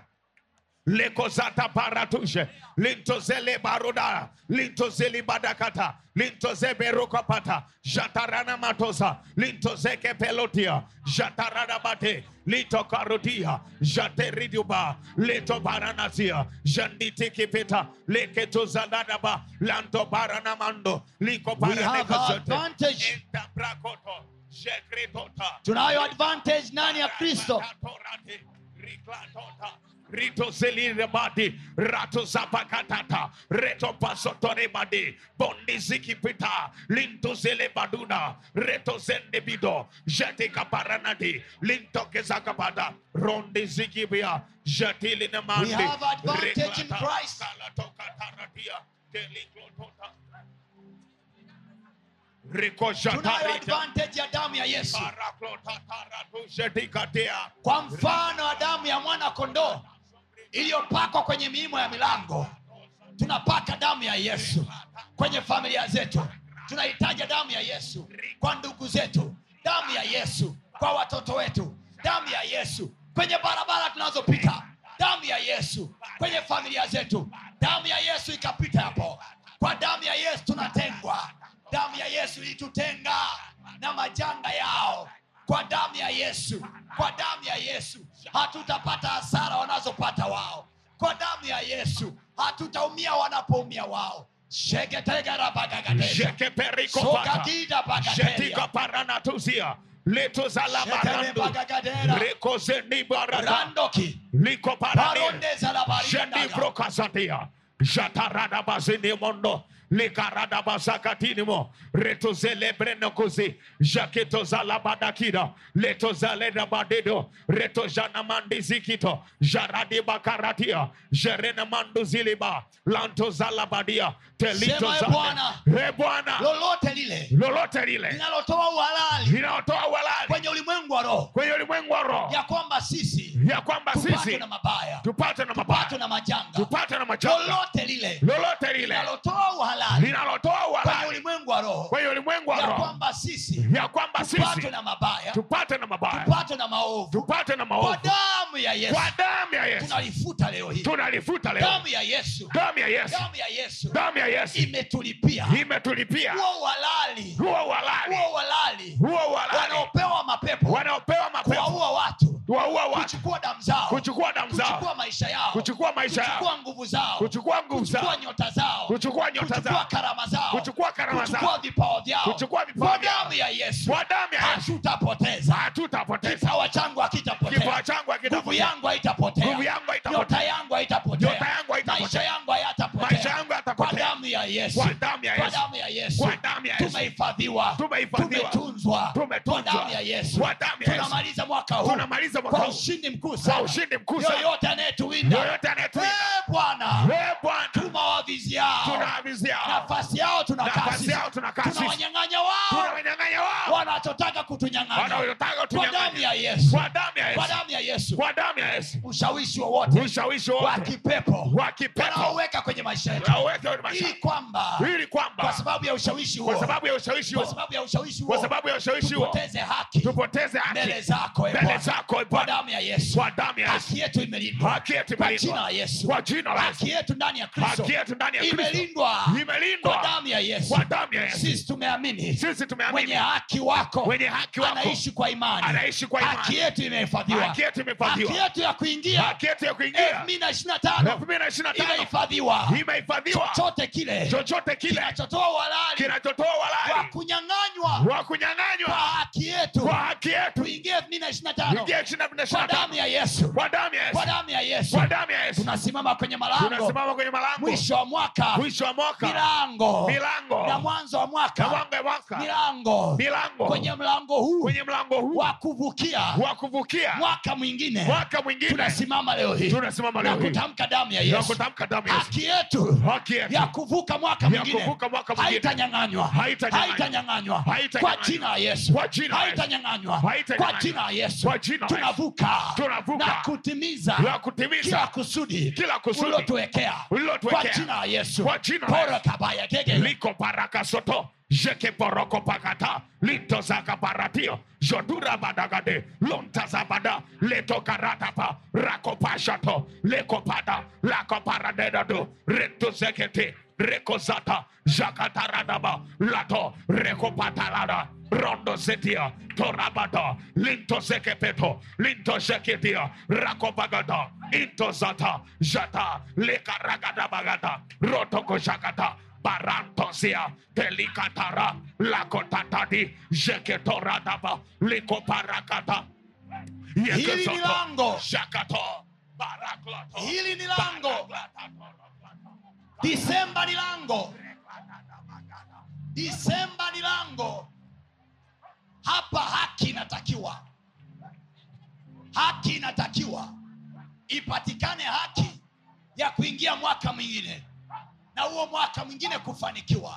liko zata baratushe linto zele baroda linto zeli badakata linto zeberokapata jatarana matosa linto zeke pelotia jatarana bate lito karotia jateriduba lito baranazia janditikipita leketozadadaba lanto baranamando liko
We have
baranekazote
advantage.
Entabrakoto, Shekretota,
tunayo advantage ndani ya kristo
Ratatorate, Riklatota, Rito Zelirabadi, Rato Zapakatata, Reto Pasotorebadi, Bondi Zikipita, Linto Zelebaduna, Reto Zendebido, Jatika Paranadi, Linto Kezakabada, Rondi Zikibia, Jatili Namandi,
We have advantage in Christ.
Kalatoka Taratia, Teliklotota. Riko
tunayo
Jatarita.
advantage ya damu ya yesu
Paraklotataratushedikatea.
kwa mfano wa damu ya mwana kondoo iliyopakwa kwenye miimo ya milango tunapaka damu ya yesu kwenye familia zetu tunahitaja damu ya yesu kwa ndugu zetu damu ya yesu kwa watoto wetu damu ya yesu kwenye barabara tunazopita damu ya yesu kwenye familia zetu damu ya yesu ikapita hapo kwa damu ya yesu tunatengwa damu ya yesu ilitutenga na majanga yao kwa damu ya yesu kwa damu ya yesu hatutapata hasara wanazopata wao kwa damu ya yesu hatutaumia wanapoumia wao shegetegerabagagadesha
Jekeperikopata.
sogagida
Jetika
bagaderia
paranatuzia. Letuzalabarandu.
Shetelebagagadera.
Rekozenibarata.
randoki
Liko parani.
parondeza la barindaga
Jenibrokasatia. Jatarada bazini mondo. Likarada bazakatinimo. Reto zelebreno kuzi. Jaketo zalabadakida. Leto zaleda badedo. Reto janamandi zikito. Jaradi bakaratia. Jerena mandu ziliba. Lanto zalabadia. Telito
Sema, "Ee
zale.
Bwana."
Ee Bwana.
lolote lile
Lolote lile.
linalotoa uhalali
Linalotoa walali.
kwenye ulimwengu wa roho
Kwenye ulimwengu wa roho.
ya kwamba sisi
Ya kwamba
tupatwe
sisi
na mabaya
tupate na
tupatwe
mabaya.
na majanga
Tupate na majanga.
lolote lile
Lolote lile.
linalotoa uhalali
linalotoa
kwenye
uhalali
ulimwengu wa roho
kwenye ulimwengu wa
ya
roho
kwamba sisi
ya kwamba
tupatwe
sisi
na mabaya
tupate na mabaya
tupatwe na maovu
tupate na
kwa
maovu
damu ya yesu
kwa damu ya Yesu
tunalifuta leo hii
tunalifuta leo
damu ya yesu
damu ya Yesu
damu ya yesu
damu ya Yesu
imetulipia
imetulipia
huo uhalali
huo uhalali
huo uhalali
huo uhalali
wanaopewa mapepo
wanaopewa mapepo
kuwaua watu
kuwaua watu
kuchukua damu zao
kuchukua damu zao
kuchukua maisha yao
kuchukua maisha yao
kuchukua nguvu zao
kuchukua nguvu
kuchukua
zao
nyota zao
kuchukua nyota
kuchukua
zao
karama zao
kuchukua karama
kuchukua
zao
vipawa vyao
kuchukua vipawa
kwa
vyao.
damu ya yesu
kwa damu ya Yesu
hatutapoteza
hatutapoteza
kipawa changu hakitapotea
kipawa changu
nguvu
hakitapotea
yangu haitapotea
nguvu yangu haitapotea
nyota yangu haitapotea
Nyota yangu haitapotea.
maisha yangu hayatapotea
maisha yangu
kwa
yatapotea
damu ya yesu
kwa damu ya
kwa
Yesu
damu ya yesu
Kwa damu ya Yesu.
tumehifadhiwa
Tumehifadhiwa.
tumetunzwa
Tumetunzwa.
kwa damu ya yesu
Kwa damu ya Yesu.
tunamaliza mwaka huu
tunamaliza mwaka
kwa
huu
ushindi mkuu
kwa
sana
ushindi mkuu sana
yoyote anayetuwinda
yoyote anayetuinda
Eh, bwana
Ee Bwana
tumawaviziao
tunaavizia
nafasi yao tunakaa
nafasi
sisi.
yao tunakaa sisi
tunawanyang'anya wao
tunawanyang'anya wao
wanachotaka
kutunyang'anya
wanaotaka
kwa damu
tunyang'anye
ya yesu
kwa damu ya
kwa
Yesu
damu ya yesu
kwa damu ya Yesu
ushawishi wowote
ushawishi
wa
wote
kipepo
wa kipepo
wanaoweka kwenye maisha yetu
waweke kwenye maisha
ili kwamba
ili kwamba
kwa sababu ya ushawishi
kwa
huo
sababu ya ushawishi
kwa
huo
sababu ya ushawishi
kwa
huo
sababu ya ushawishi huo
tupoteze haki
tupoteze
mbele
haki
zako e
mbele
Bwana.
zako e
kwa
Bwana
damu ya yesu
kwa damu ya Yesu
haki yetu imelindwa
haki yetu
kwa jina
imelindwa
la yesu
kwa jina la
haki
Yesu
yetu ndani ya kristo
haki yetu ndani ya Kristo
imelindwa
imelindwa
kwa damu ya yesu
kwa damu ya Yesu
sisi tumeamini
sisi tumeamini
mwenye haki wako
mwenye haki wako
anaishi kwa imani
anaishi kwa imani.
haki yetu imehifadhiwa
haki yetu imehifadhiwa
haki yetu ya kuingia
haki yetu ya kuingia
elfu mbili na ishirini na tano
elfu mbili na ishirini na tano
imehifadhiwa
imehifadhiwa
chochote kile
chochote kile
kinachotoa uhalali
kinachotoa
wa
walai
kunyang'anywa
wa
kwa
kunyang'anywa
haki yetu
kwa haki yetu
tuingie elfu mbili na ishirini na tano
ingia ishirini na
kwa
ishirini na
damu
tano
ya yesu
kwa damu ya
kwa
Yesu
damu ya yesu
kwa damu ya Yesu
tunasimama kwenye malango
tunasimama kwenye malango
mwisho wa mwaka
mwisho wa mwaka
milango
milango
na mwanzo wa
na
mwaka
mwanga wa mwaka
milango
milango
kwenye mlango huu
kwenye mlango huu
wa kuvukia
wa kuvukia
mwaka mwingine
mwaka mwingine
tunasimama leo hii
tunasimama
na
leo hii
kutamka damu ya
na
yesu
kutamka damu ya Yesu
haki yetu
haki yetu
ya kuvuka mwaka
ya
mwingine
kuvuka mwaka mwingine
haitanyang'anywa
Haitanyang'anywa.
haitanyang'anywa
Haitanyang'anywa.
kwa jina la yesu
Kwa jina la Yesu.
haitanyang'anywa
Haitanyang'anywa.
kwa jina la yesu
Kwa jina la Yesu.
tunavuka
Tunavuka.
na kutimiza
la
kila
kutimiza
kusudi
kila kusudi
ulilotuwekea
ulilotuwekea.
kwa jina la yesu
Kwa jina la
Pora
Yesu.
kabaya gege
liko baraka soto jeke poroko pakata lito zaka paratio jodura badagade lonta zabada leto karatapa rako pashato leko pada lako paradedado reto zekete reko zata jakataradaba lato reko patalada rondo setia torabada linto zekepeto linto zeketia rako bagada into zata jata lekaragada bagada rotoko jakata barantosia delikatara lakotatadi jeketoradaba likoparakata
Hili ni lango.
jakato barakloto
hili ni lango disemba ni lango disemba ni lango hapa haki inatakiwa haki inatakiwa ipatikane haki ya kuingia mwaka mwingine na huo mwaka mwingine kufanikiwa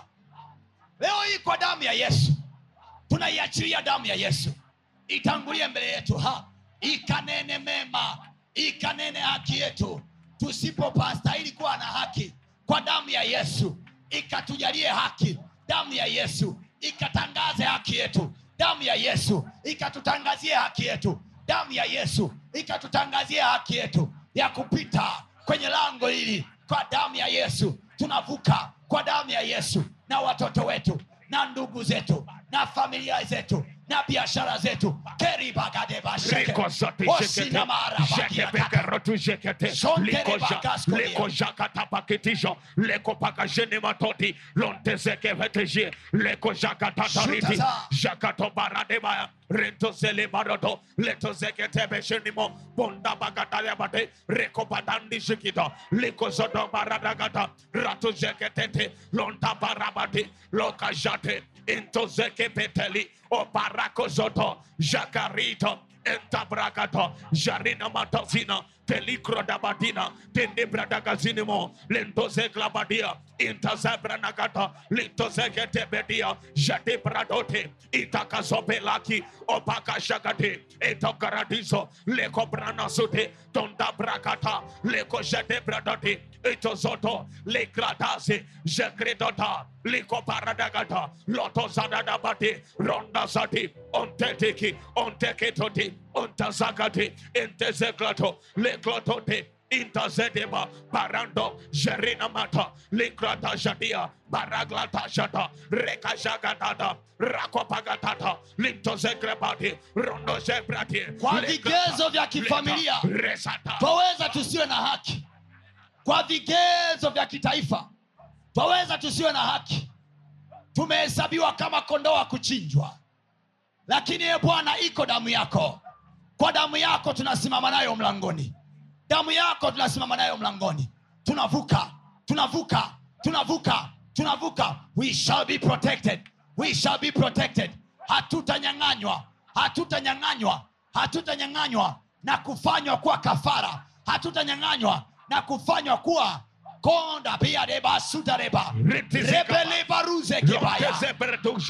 leo hii kwa damu ya yesu tunaiachilia damu ya yesu itangulie mbele yetu ha ikanene mema ikanene haki yetu tusipopastahili kuwa na haki kwa damu ya yesu ikatujalie haki damu ya yesu ikatangaze haki yetu damu ya yesu ikatutangazie haki yetu damu ya yesu ikatutangazie haki yetu ya kupita kwenye lango hili kwa damu ya yesu tunavuka kwa damu ya yesu na watoto wetu na ndugu zetu na familia zetu na biashara zetu keribagadebasheke
Riko zote
osina
jekepekerotu jekete
Zonte
liko ja-
rebakaskolia.
liko jakata pakitijo leko pakajene matoti lonte zekeveteje leko jakatatariti
Shutaza.
jakato baradebaya rento zele baroto leto zeketebeshenimo bonda bagatayabate reko padandi jikita liko zodo baradagata rato zeketete lonta barabati lokajate into zekepeteli o barako zoto jakarito entabrakato jarina matazina pelikro dabadina tendebradagazinimo lentozeklabadia intazebranagata lintozegetebedia jadebradote itakazobelaki opakashagate etokaradizo lekobranasute tondabrakata lekojedebradate itozoto lekradase jekredota likoparadagata lotozadadabate rondazati onteteki onteketoti ontazakati entezeklato leklotote intazedeba barando jerina mata likrata jadia baraglata jata rekajagatata rakopagatata lintozekrebati rondozebrati
Kwa vigezo vya kifamilia.
resata
twaweza tusiwe na haki kwa vigezo vya kitaifa twaweza tusiwe na haki tumehesabiwa kama kondoo wa kuchinjwa lakini ye bwana iko damu yako kwa damu yako tunasimama nayo mlangoni damu yako tunasimama nayo mlangoni tunavuka tunavuka tunavuka tunavuka we shall be protected we shall be protected hatutanyang'anywa hatutanyang'anywa hatutanyang'anywa na kufanywa kuwa kafara hatutanyang'anywa na kufanywa kuwa konda pia deba sutareba
Ritizika.
rebelebaruzekebaya
Lontezeberduja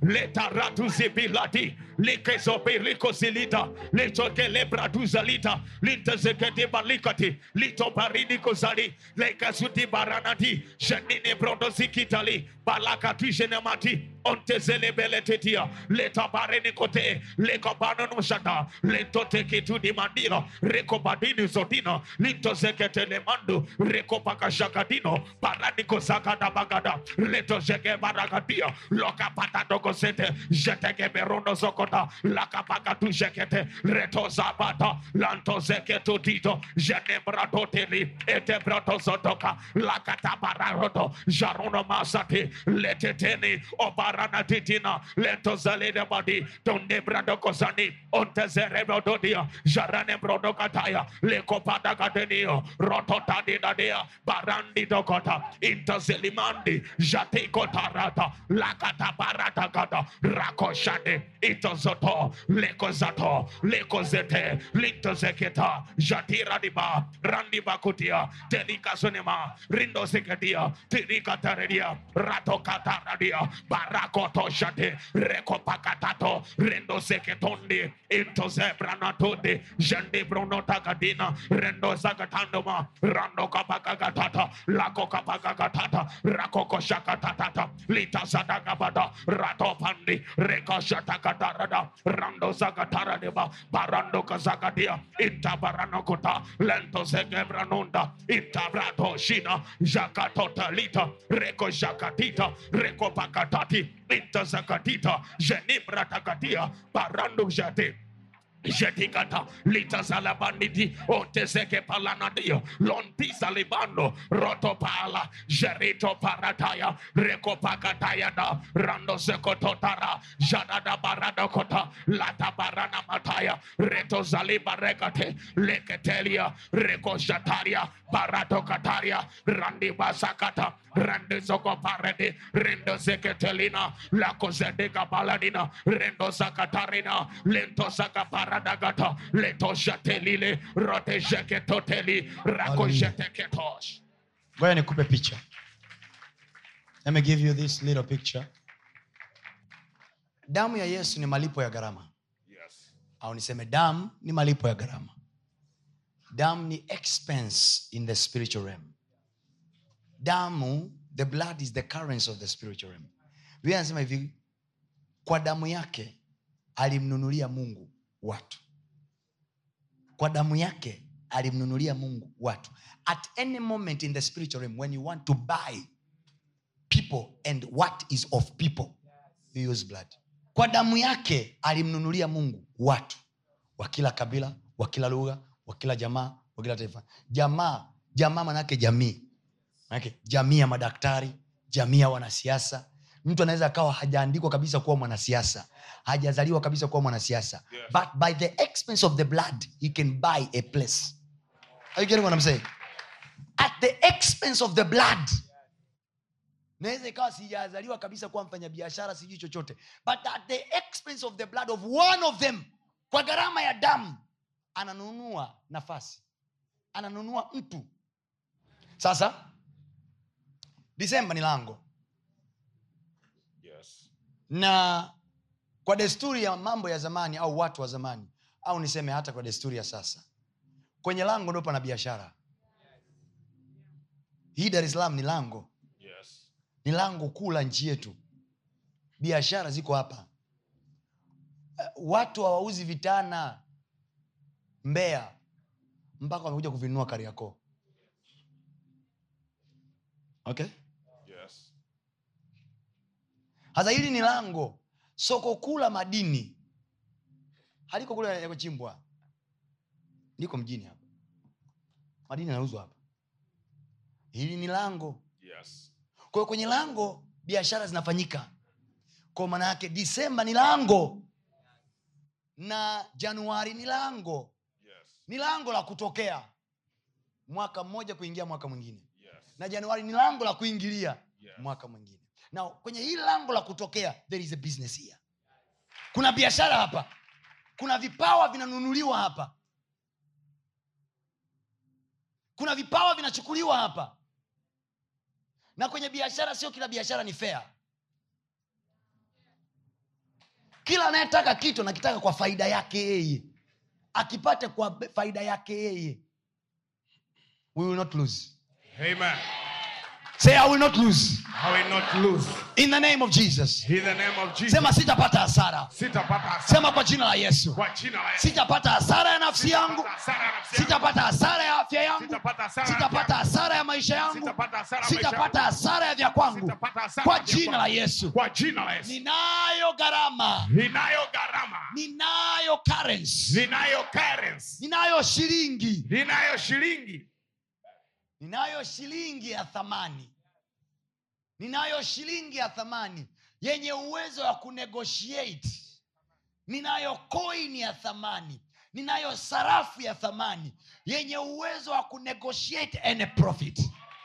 letaratuzibilati likezobilikozilita litokelebraduzelita lintezekedebalikati litobarinikozali lekazutibaranati sheninebrodozikitali balakatijenemati ontezelebeletetia letabarenikote lekobanonoshata lentoteketudimandilo rekobadinizodino lintozeketelemando rekopakashakadino paranikozakadabagada letozegebaragadia lokapatadogosete jetegeberonozokota lakapakatujekete retozabata lantozeketudito jenebratoteli etebrotozotoka lakatabaраroto jaronomasati leteteni obaranatitina lentozaledebadi tondebradokozani ontezerebedodia jaranebrodokataya lekopadagadenia rototadinadia barandidokota intozelimandi jatekotarata lakatabaratagada rakoshade itozoto lekozato lekozete lintozeketa jatiradiba randibakutia telikasonema rindosekedia tirikataredia ratokataradia barakotoshate rekopakatato rendoseketondi intozebranatode jandebronotagadina rendozagatandoma randokapakagatata lakokapakagatata rakokoshakatatata litazadagabada ratopandi rekoshatakatarada randozagataradeba barandokazagadia intabaranokota lentozegebranonda intabratoshina jakatotalita rekojakatita rekopakatati intazakatita jenibratakatia barando jate jetikata litazalabanditi otezeke palanadio lontisa libando rotopala jerito parataya rekopakatayada randosekototara jadada baradokota latabarana mataya retozalibarekate leketelia rekojataria baratokataria randibasakata randezokoparede rendozeketelina lakozedeka baladina rendozakatarina lentosakaparadagata letosatelile rotejeketoteli rakojeteketosh
ngoja nikupe picha let me give you this little picture damu ya yesu ni malipo ya gharama
yes.
au niseme damu ni malipo ya gharama damu ni expense in the spiritual realm damu the blood is the currency of the spiritual realm biblia anasema hivi kwa damu yake alimnunulia mungu watu kwa damu yake alimnunulia mungu watu at any moment in the spiritual realm when you want to buy people and what is of people you use blood kwa damu yake alimnunulia mungu watu wa kila kabila wa kila lugha wa kila jamaa wa kila taifa jamaa jamaa manake jamii manake jamii ya madaktari jamii ya wanasiasa mtu anaweza akawa hajaandikwa kabisa kuwa mwanasiasa hajazaliwa kabisa kuwa mwanasiasa
Yes.
but by the expense of the blood he can buy a place Are you getting what I'm saying? at the expense of the blood naweza ikawa sijazaliwa kabisa kuwa mfanyabiashara sijui chochote but at the expense of the blood of one of them kwa gharama ya damu ananunua nafasi ananunua mtu sasa disemba ni lango
Yes.
na kwa desturi ya mambo ya zamani au watu wa zamani au niseme hata kwa desturi ya sasa kwenye lango ndo pana biashara hii dar es salaam ni lango
Yes.
ni lango kuu la nchi yetu biashara ziko hapa Eh, watu hawauzi vitana mbea mpaka wamekuja kuvinunua kariakoo okay
Yes.
hasa hili ni lango soko kuu la madini haliko kule yakuchimbwa liko mjini hapa madini yanauzwa hapa hili ni lango
Yes.
kwa hiyo kwenye lango biashara zinafanyika kwa maana yake disemba ni lango na januari ni lango
Yes.
ni lango la kutokea mwaka mmoja kuingia mwaka mwingine
Yes.
na januari ni lango la kuingilia
Yes.
mwaka mwingine na kwenye hili lango la kutokea there is a business here kuna biashara hapa kuna vipawa vinanunuliwa hapa kuna vipawa vinachukuliwa hapa na kwenye biashara sio kila biashara ni fair kila anayetaka kitu anakitaka kwa faida yake yeye akipate kwa be- faida yake yeye we will not lose
Amen.
say i will not lose
I will not lose.
in the name of jesus
In the name of Jesus.
sema sitapata hasara
Sitapata hasara.
sema kwa jina la yesu
Kwa jina la Yesu.
sitapata hasara ya nafsi yangu
Sitapata hasara ya nafsi yangu.
sitapata hasara ya afya yangu
Sitapata hasara ya
sitapata
afya yangu.
hasara ya maisha yangu
Sitapata hasara ya maisha
sitapata
yangu.
hasara ya vya kwangu
Sitapata hasara
kwa
ya vya
jina la
kwangu.
yesu
Kwa jina la Yesu.
ninayo gharama
Ninayo gharama.
ninayo currency
Ninayo currency.
ninayo shilingi
Ninayo shilingi.
ninayo shilingi ya thamani ninayo shilingi ya thamani yenye uwezo wa kunegotiate ninayo coin ya thamani ninayo sarafu ya thamani yenye uwezo wa kunegotiate any profit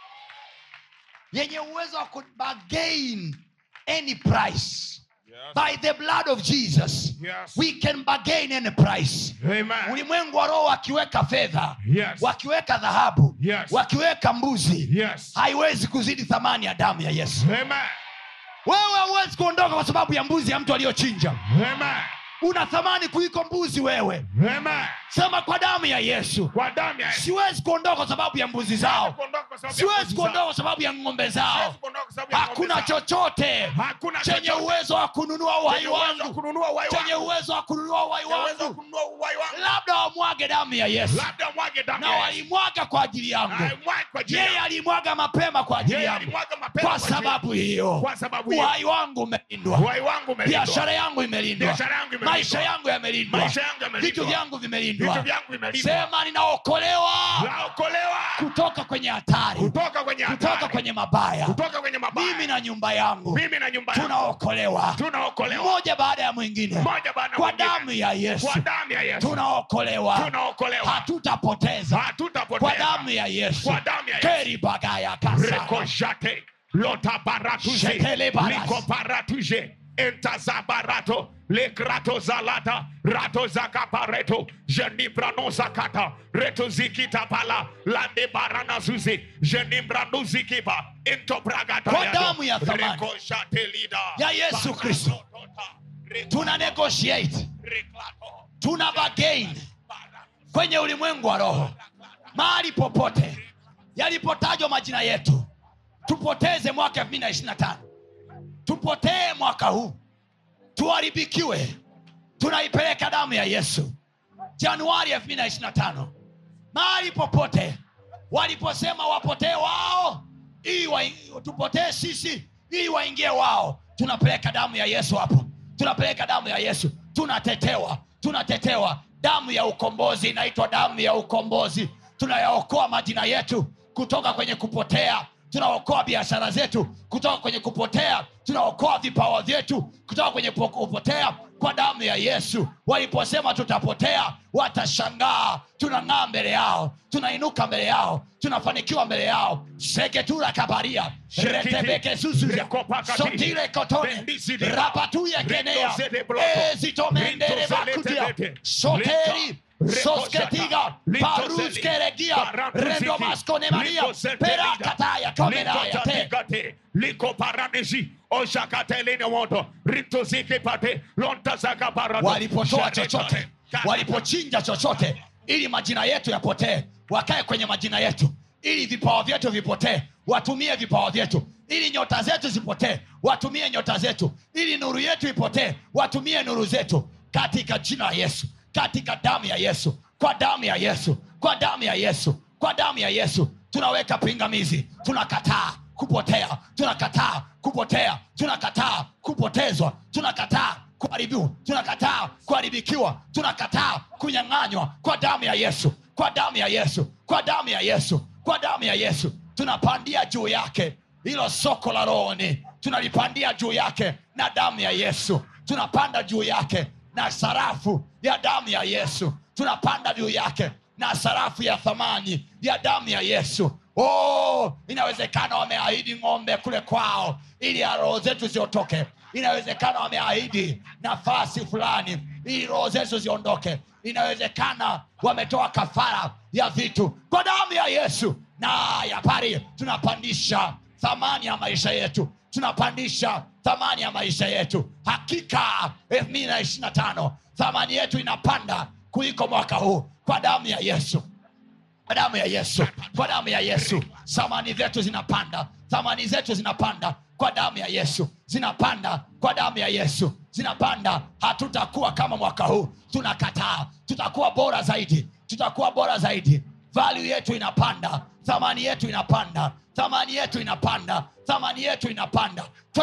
yenye uwezo wa kubagain any price
Yes.
by the blood of jesus
Yes.
we can bargain any price
Amen.
ulimwengu wa roho wakiweka fedha
Yes.
wakiweka dhahabu
Yes.
wakiweka mbuzi
Yes.
haiwezi kuzidi thamani ya damu ya yesu
Amen.
wewe hauwezi kuondoka kwa sababu ya mbuzi ya mtu aliyochinja
Amen.
una thamani kuliko mbuzi wewe
Amen.
sema kwa damu ya yesu
Kwa damu ya Yesu.
siwezi kuondoka kwa sababu ya mbuzi zao
Kuondoka kwa sababu ya
siwezi
nguvu
kuondoka
zao.
kwa sababu ya ng'ombe zao
Siwezi kuondoka kwa sababu ya
hakuna
ng'ombe zao.
chochote
Hakuna
chenye
chochote
uwezo wa kununua uhai
chenye uwezo wa
wangu
kununua uhai
chenye
wangu.
uwezo wa kununua uhai
Chenye uwezo wa
wangu
kununua uhai wangu.
labda wamwage damu ya yesu
Labda mwage damu
na
ya Yesu.
walimwaga kwa ajili yangu
Aimwage kwa ajili
yeye
yangu.
alimwaga mapema kwa ajili
Yeye
yangu
alimwaga mapema
kwa
kwa ajili
sababu hiyo
Kwa sababu hiyo.
uhai wangu umelindwa
Uhai wangu umelindwa.
biashara yangu imelindwa
Biashara yangu imelindwa.
maisha yangu yamelindwa
Maisha yangu yamelindwa.
vitu vyangu vimelindwa
Vitu vyangu vimelindwa.
sema ninaokolewa
Naokolewa
kutoka kwenye hatari
kutoka kwenye
kutoka
hatari.
kwenye mabaya
kutoka kwenye mabaya.
mimi na nyumba yangu
Mimi na nyumba yangu
tunaokolewa
tunaokolewa
mmoja baada ya mwingine
Mmoja baada ya
kwa
mwingine.
damu ya yesu
kwa damu ya Yesu.
tunaokolewa
Tunaokolewa.
hatutapoteza
Hatutapoteza.
kwa damu ya yesu
Kwa damu ya Yesu.
keri bagaya kasa
Rekoshate. Lota baratuje.
Shetele baras.
Liko baratuje. Entaza barato. Le grato zalata. Rato zakapareto. Jenibrano zakata. Reto zikita pala. Lande barana zuzi. Jenibrano zikipa. Into bragata
Kwa
yado.
damu ya thamani.
Rekoshate lida.
Ya Yesu Kristo.
Baratota. Reko-
tuna negotiate
reklato.
tuna bargain kwenye ulimwengu wa roho mahali popote yalipotajwa majina yetu tupoteze mwaka 225 tupotee mwaka huu tuharibikiwe tunaipeleka damu ya yesu januari 225 mahali popote waliposema wapotee wao ili wa, tupotee sisi ili waingie wao tunapeleka damu ya yesu hapo tunapeleka damu ya yesu tunatetewa tunatetewa damu ya ukombozi inaitwa damu ya ukombozi tunayaokoa majina yetu kutoka kwenye kupotea tunaokoa biashara zetu kutoka kwenye kupotea tunaokoa vipawa vyetu kutoka kwenye po- kupotea kwa damu ya yesu waliposema tutapotea watashangaa tunang'aa mbele yao tunainuka mbele yao tunafanikiwa mbele yao seketura kabaria
Shekiti.
retebeke zuzuza
Rekopakati.
sotile kotone
Bendizidi.
rapatuye kenea
Rindozede bloto.
ezitomendere bakutia
Rintozele
soteri
Lito.
sosketiga
Lintozeli.
paruskeregia
Barantuziki.
rendomaskonemaria
Litosetelida.
perakataya komenaya te
Likotatikate. Liko paranisi. Oshakateline moto. Rituziki pate. Lontazaka barato.
walipotoa
Shaneta.
chochote
Kata.
walipochinja chochote ili majina yetu yapotee wakae kwenye majina yetu ili vipawa vyetu vipotee watumie vipawa vyetu ili nyota zetu zipotee watumie nyota zetu ili nuru yetu ipotee watumie nuru zetu katika jina la yesu katika damu ya yesu kwa damu ya yesu kwa damu ya yesu kwa damu ya yesu tunaweka pingamizi tunakataa kupotea tunakataa kupotea tunakataa kupotezwa tunakataa kuharibiwa tunakataa kuharibikiwa tunakataa kunyang'anywa kwa damu ya yesu kwa damu ya yesu kwa damu ya yesu kwa damu ya yesu tunapandia juu yake hilo soko la rohoni tunalipandia juu yake na damu ya yesu tunapanda juu yake na sarafu ya damu ya yesu tunapanda juu yake na sarafu ya thamani ya damu ya yesu oh, inawezekana wameahidi ng'ombe kule kwao ili ya roho zetu ziotoke inawezekana wameahidi nafasi fulani ili roho zetu ziondoke inawezekana wametoa kafara ya vitu kwa damu ya yesu na ya pari tunapandisha thamani ya maisha yetu
tunapandisha thamani ya maisha yetu hakika 225 thamani yetu inapanda kuliko mwaka huu kwa damu ya yesu kwa damu ya yesu kwa damu ya yesu thamani zetu zinapanda thamani zetu zinapanda kwa damu ya yesu zinapanda kwa damu ya yesu zinapanda hatutakuwa kama mwaka huu tunakataa tutakuwa bora zaidi tutakuwa bora zaidi value yetu inapanda thamani yetu inapanda thamani yetu inapanda thamani yetu inapanda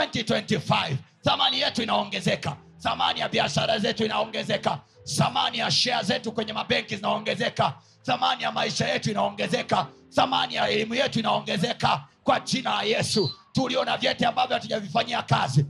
2025 thamani yetu inaongezeka thamani ya biashara zetu inaongezeka thamani ya shea zetu kwenye mabenki zinaongezeka thamani ya maisha yetu inaongezeka thamani ya elimu yetu inaongezeka kwa jina la yesu tuliona vyeti ambavyo hatujavifanyia kazi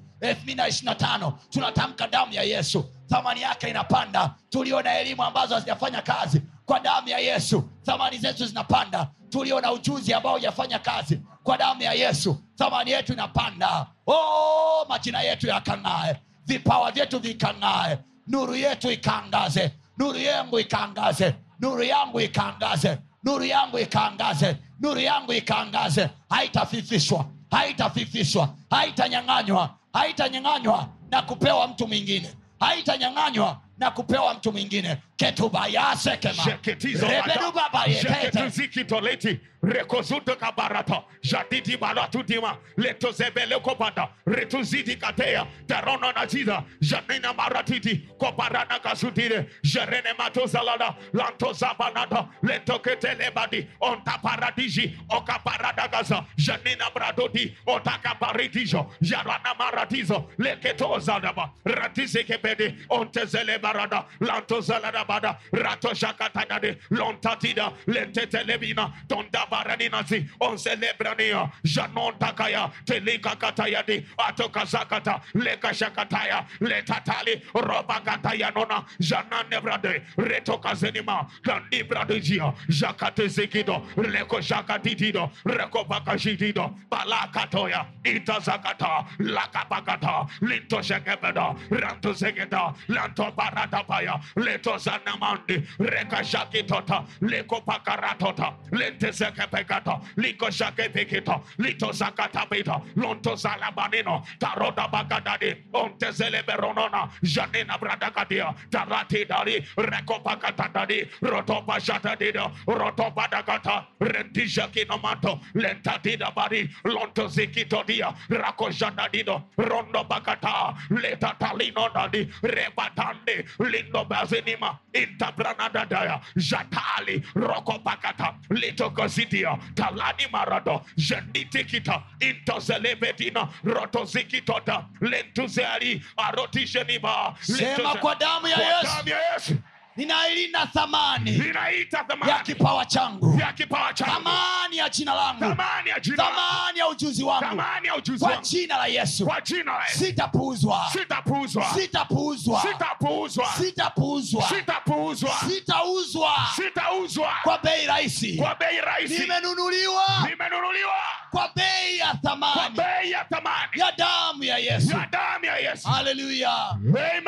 225 tunatamka damu ya yesu thamani yake inapanda tuliona elimu ambazo hazijafanya kazi kwa damu ya yesu thamani zetu zinapanda tuliona ujuzi ambao hujafanya kazi kwa damu ya yesu thamani yetu inapanda oh, majina yetu yakang'ae vipawa vyetu vikang'ae nuru yetu ikaangaze nuru yangu ikaangaze nuru yangu ikaangaze nuru yangu ikaangaze nuru yangu ikaangaze haitafifishwa haitafifishwa haitanyang'anywa haitanyang'anywa na kupewa mtu mwingine haitanyang'anywa na kupewa mtu mwingine ketubayasekema
Jeketizo bata,
rebedubabayekete
jeketuzikitoleti, rekozuto kabarata, jadidi balatudima, letozebele kopata, retuzidi katea, terono naziza, janina maratiti, koparana kasutire, jerene matozalada, lantozabanata, letoketelebadi, onta paradiji, okaparadagaza, janina bradodi, otakaparitijo, jarana maratizo, leketozadaba, ratizekebede, ontezelebarada, lantozaladabada, ratoshakatadade, lontatida, lentetelebina, tondabaraninazi, onselebrania, janontakaya, telikakatayadi, atokazakata, lekashakataya, letatali, robakatayanona, jananebrade, retokazenima, kandibradejia, jakatezekido, lekoshakatitido, rekopakashitido, balakatoya, itazakata, lakapakata, lintoshekebeda, rantozeketa, lantobaratapaya, letozanamandi, rekashakitota, lekopakaratota, lentezekepekata, likoshakepekita, litozakatabita, lontozalabanino, tarodabakadadi, ontezeleberonona, janina bradakadia, taratidari, rekopakatadadi, rotopashatadido, rotobadakata, rendijakinomato, lentatidabari, lontozikitodia, rakoshadadido, rondobakata, letatalinodadi, rebatande, lindobazinima, intabranadadaya, jatali, rokopakata, litokozidia, talani marado, jenditikita, intozelebetina, rotozikitota, lentuzeali, arotisheniba,
sema kwa damu ya yesu
damu ya Yesu
ninailinda thamani
ninaita
ya
thamani
kipawa changu
ya kipawa changu,
thamani ya jina langu
thamani ya jina, langu,
thamani ya ujuzi wangu
thamani ya ujuzi
kwa
wangu,
jina la yesu
kwa jina la Yesu
sitapuuzwa
sitapuuzwa,
sitapuuzwa
sitapuuzwa,
sitapuuzwa
sitapuuzwa,
sitauzwa
sitauzwa
kwa bei rahisi
kwa bei rahisi,
nimenunuliwa
nimenunuliwa
kwa bei ya
kwa
thamani
bei ya thamani
ya damu ya yesu
ya damu ya Yesu.
haleluya
Amen.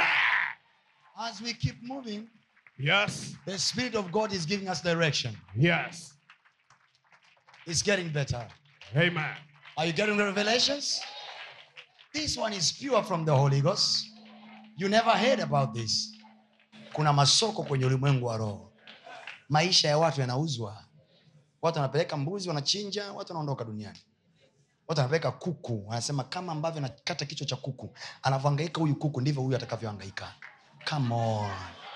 As we keep moving,
Yes,
the Spirit of God is giving us direction.
yes.
It's getting better.
Amen.
Are you getting the revelations? This one is pure from the Holy Ghost. You never heard about this. Kuna masoko kwenye ulimwengu wa roho. Maisha ya watu yanauzwa. Watu wanapeleka mbuzi, wanachinja, watu wanaondoka duniani. Watu wanapeleka kuku, wanasema kama ambavyo nakata kichwa cha kuku, anavyohangaika huyu kuku ndivyo huyu atakavyohangaika. Come on.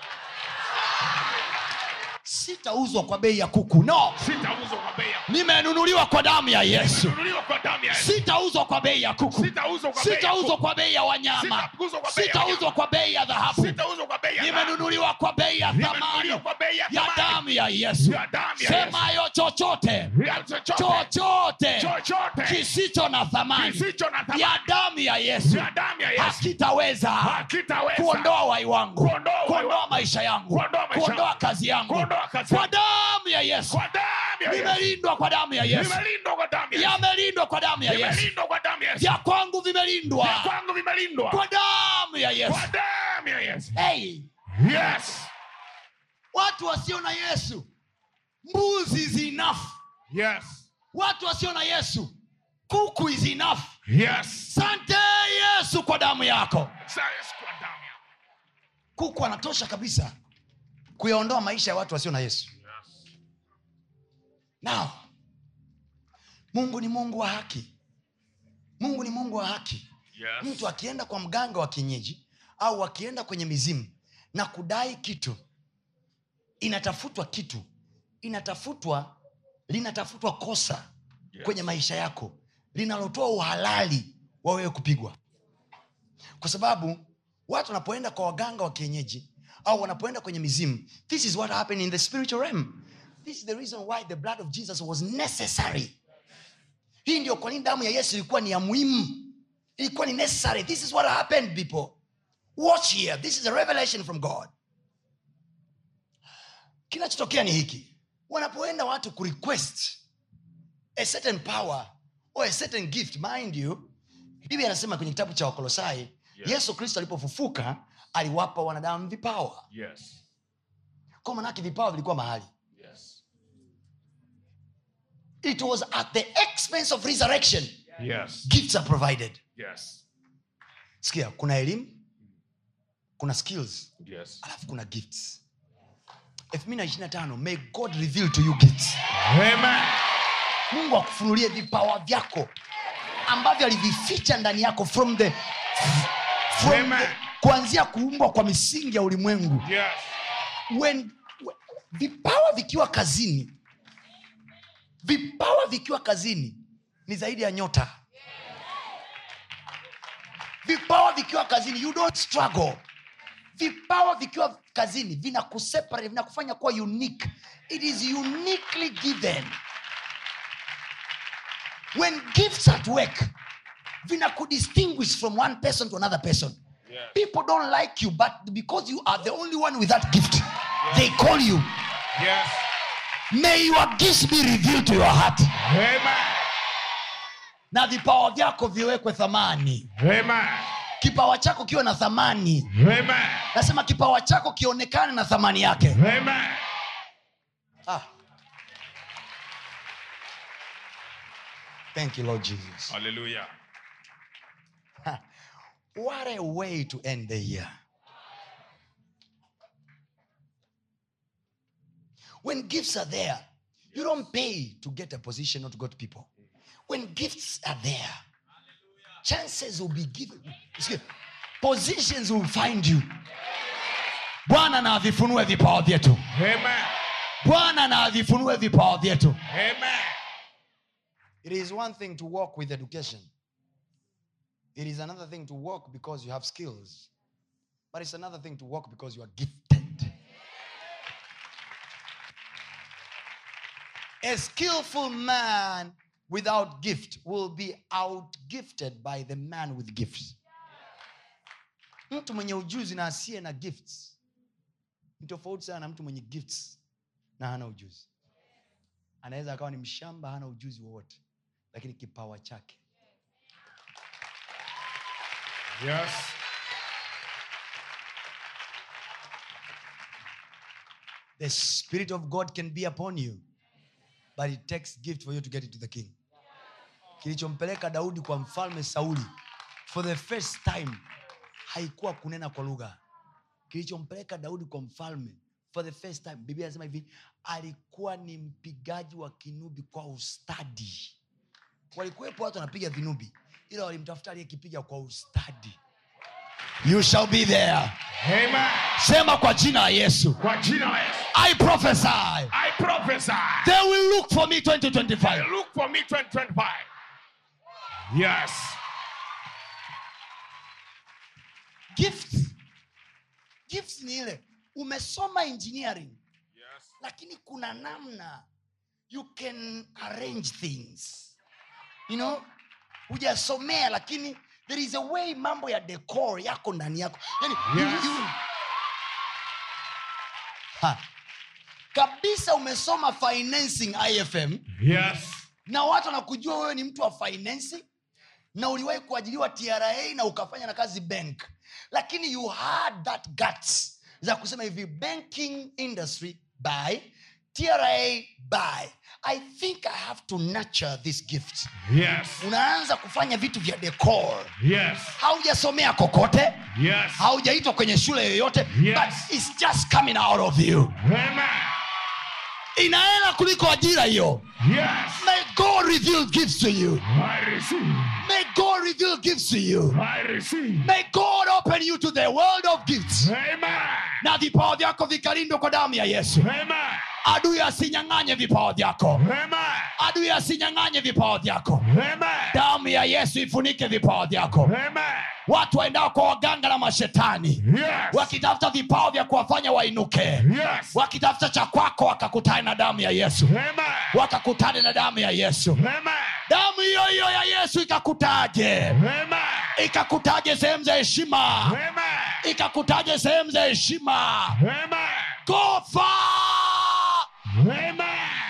Sitauzwa kwa bei ya kuku. No.
Sitauzwa kwa bei ya
nimenunuliwa kwa damu ya yesu
Nimenunuliwa kwa damu ya Yesu.
sitauzwa kwa bei ya kuku
Sitauzwa kwa bei ya
sitauzwa
kuku.
kwa bei ya wanyama
Sitauzwa kwa bei ya
sitauzwa
wanyama.
kwa bei ya dhahabu
Sitauzwa kwa bei ya dhahabu.
nimenunuliwa kwa bei ya thamani
Nimenunuliwa kwa bei ya
ya
thamani.
damu ya yesu
Ya damu ya
semayo chochote
Ya chochote.
chochote
Chochote.
kisicho na thamani
Kisicho na thamani.
ya damu ya yesu
Ya damu ya Yesu.
hakitaweza
Hakitaweza.
kuondoa wai wangu
Kuondoa uhai
kuondoa
wangu.
maisha yangu
Kuondoa maisha
kuondoa
yangu.
kazi yangu
Kuondoa kazi
kwa
yangu.
damu ya yesu
Kwa damu ya Yesu.
nimelindwa kwa damu ya yesu
Nimelindwa kwa damu ya Yesu.
yamelindwa kwa damu ya yesu
Nimelindwa kwa damu ya Yesu.
vya kwangu vimelindwa
Vya kwangu vimelindwa
kwa damu ya yesu
kwa damu ya Yesu.
hey,
Yes.
watu wasio na yesu mbuzi zinafu
Yes.
watu wasio na yesu kuku is enough
Yes.
sante yesu kwa damu yako
Science kwa damu ya-
kuku anatosha kabisa kuyaondoa maisha ya watu wasio na yesu now mungu ni mungu wa haki mungu ni mungu wa haki
Yes.
mtu akienda kwa mganga wa kienyeji au akienda kwenye mizimu na kudai kitu inatafutwa kitu inatafutwa linatafutwa kosa
Yes.
kwenye maisha yako linalotoa uhalali wa wewe kupigwa kwa sababu watu wanapoenda kwa waganga wa kienyeji au wanapoenda kwenye mizimu this is what happened in the spiritual realm this is the reason why the blood of jesus was necessary hii ndio kwa nini damu ya yesu ilikuwa ni ya muhimu ilikuwa ni necessary this is what happened people watch here this is a revelation from god kinachotokea ni hiki wanapoenda watu kurequest a certain power or a certain gift mind you biblia anasema kwenye kitabu cha wakolosai
Yes.
yesu kristo alipofufuka aliwapa wanadamu vipawa
Yes.
kwa manake vipawa vilikuwa mahali
Yes.
it was at the expense of resurrection
Yes.
gifts are provided
Yes.
sikia kuna elimu kuna skills
Yes.
alafu kuna gifts 225 may god reveal to you gifts
Amen.
mungu akufunulie vipawa vyako ambavyo alivificha ndani yako from the, from
Amen.
the kuanzia kuumbwa kwa misingi ya ulimwengu
Yes.
when, when, vipawa vikiwa kazini vipawa vikiwa kazini ni zaidi ya nyota vipawa vikiwa kazini you don't struggle vipawa vikiwa kazini vinakuseparate vinakufanya kuwa unique it is uniquely given when gifts at work vinakudistinguish from one person to another person
Yes.
people don't like you but because you are the only one with that gift they call you
Yes.
may your gifts be revealed to your heart
Amen.
na vipawa vyako viwekwe thamani
Amen.
kipawa chako kiwe na thamani
Amen.
nasema kipawa chako kionekane na thamani yake
Amen.
ah. thank you lord jesus
Hallelujah.
what a way to end the year when gifts are there you don't pay to get a position or to go to people when gifts are there chances will be given Excuse- positions will find you bwana na avifunue vipawa vyetu
Amen.
bwana na avifunue vipawa vyetu
Amen.
it is one thing to walk with education it is another thing to walk because you have skills but it's another thing to walk because you are gifted a skillful man without gift will be outgifted by the man with gifts mtu mwenye ujuzi na asiye na gifts ni tofauti sana na mtu mwenye gifts na hana ujuzi anaweza akawa ni mshamba hana ujuzi wowote lakini kipawa chake
Yes.
the spirit of god can be upon you but it takes gift for you to get into the king kilichompeleka daudi kwa mfalme sauli for the first time haikuwa kunena kwa lugha kilichompeleka daudi kwa mfalme for the first time biblia anasema hivi alikuwa ni mpigaji wa kinubi kwa ustadi walikuwepo watu wanapiga vinubi ila walimtafuta aliyekipiga kwa ustadi you shall be there
Amen.
sema kwa jina la yesu
Kwa jina la Yesu.
i prophesy
I prophesy.
they will look for me 2025
Look for me 2025. Yes.
gifts gifts ni ile umesoma engineering
Yes.
lakini kuna namna you can arrange things you know hujasomea lakini there is a way mambo ya decor yako ndani yako yani,
Yes.
you, you, ha. kabisa umesoma financing ifm
Yes.
na watu wanakujua wewe ni mtu wa financing na uliwahi kuajiliwa tra na ukafanya na kazi bank lakini you had that guts za kusema hivi banking industry by tra by i think i have to nurture this gift
Yes.
unaanza kufanya vitu vya decor
Yes.
haujasomea kokote
Yes.
haujaitwa kwenye shule yoyote
Yes.
but it's just coming out of you
Amen.
inaela kuliko ajira hiyo
Yes.
may god reveal gifts to you
I receive.
may god reveal gifts to you
I receive.
may god open you to the world of gifts
Amen.
na vipawa vyako vikalindwa kwa damu ya yesu
Amen.
adui asinyang'anye vipawa vyako
Amen.
adui asinyang'anye vipawa vyako
Amen.
damu ya yesu ifunike vipawa vyako
Amen.
watu waendao kwa waganga na mashetani
Yes.
wakitafuta vipawa vya kuwafanya wainuke
Yes.
wakitafuta cha kwako wakakutane na damu ya yesu
Amen.
wakakutane na damu ya yesu
Amen.
damu hiyo hiyo ya yesu ikakutaje
Amen.
ikakutaje sehemu za heshima
Amen.
ikakutaje sehemu za heshima
Amen.
gofa
Amen.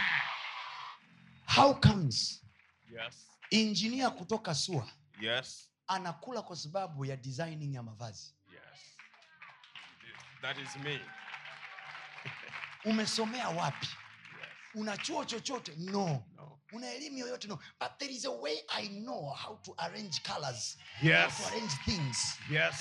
how comes
Yes.
injinia kutoka sua
Yes.
anakula kwa sababu ya designing ya mavazi
Yes. That is me.
umesomea wapi
Yes.
una chuo chochote no
No.
una elimu yoyote no but there is a way i know how to arrange colors
Yes.
how to arrange things
Yes.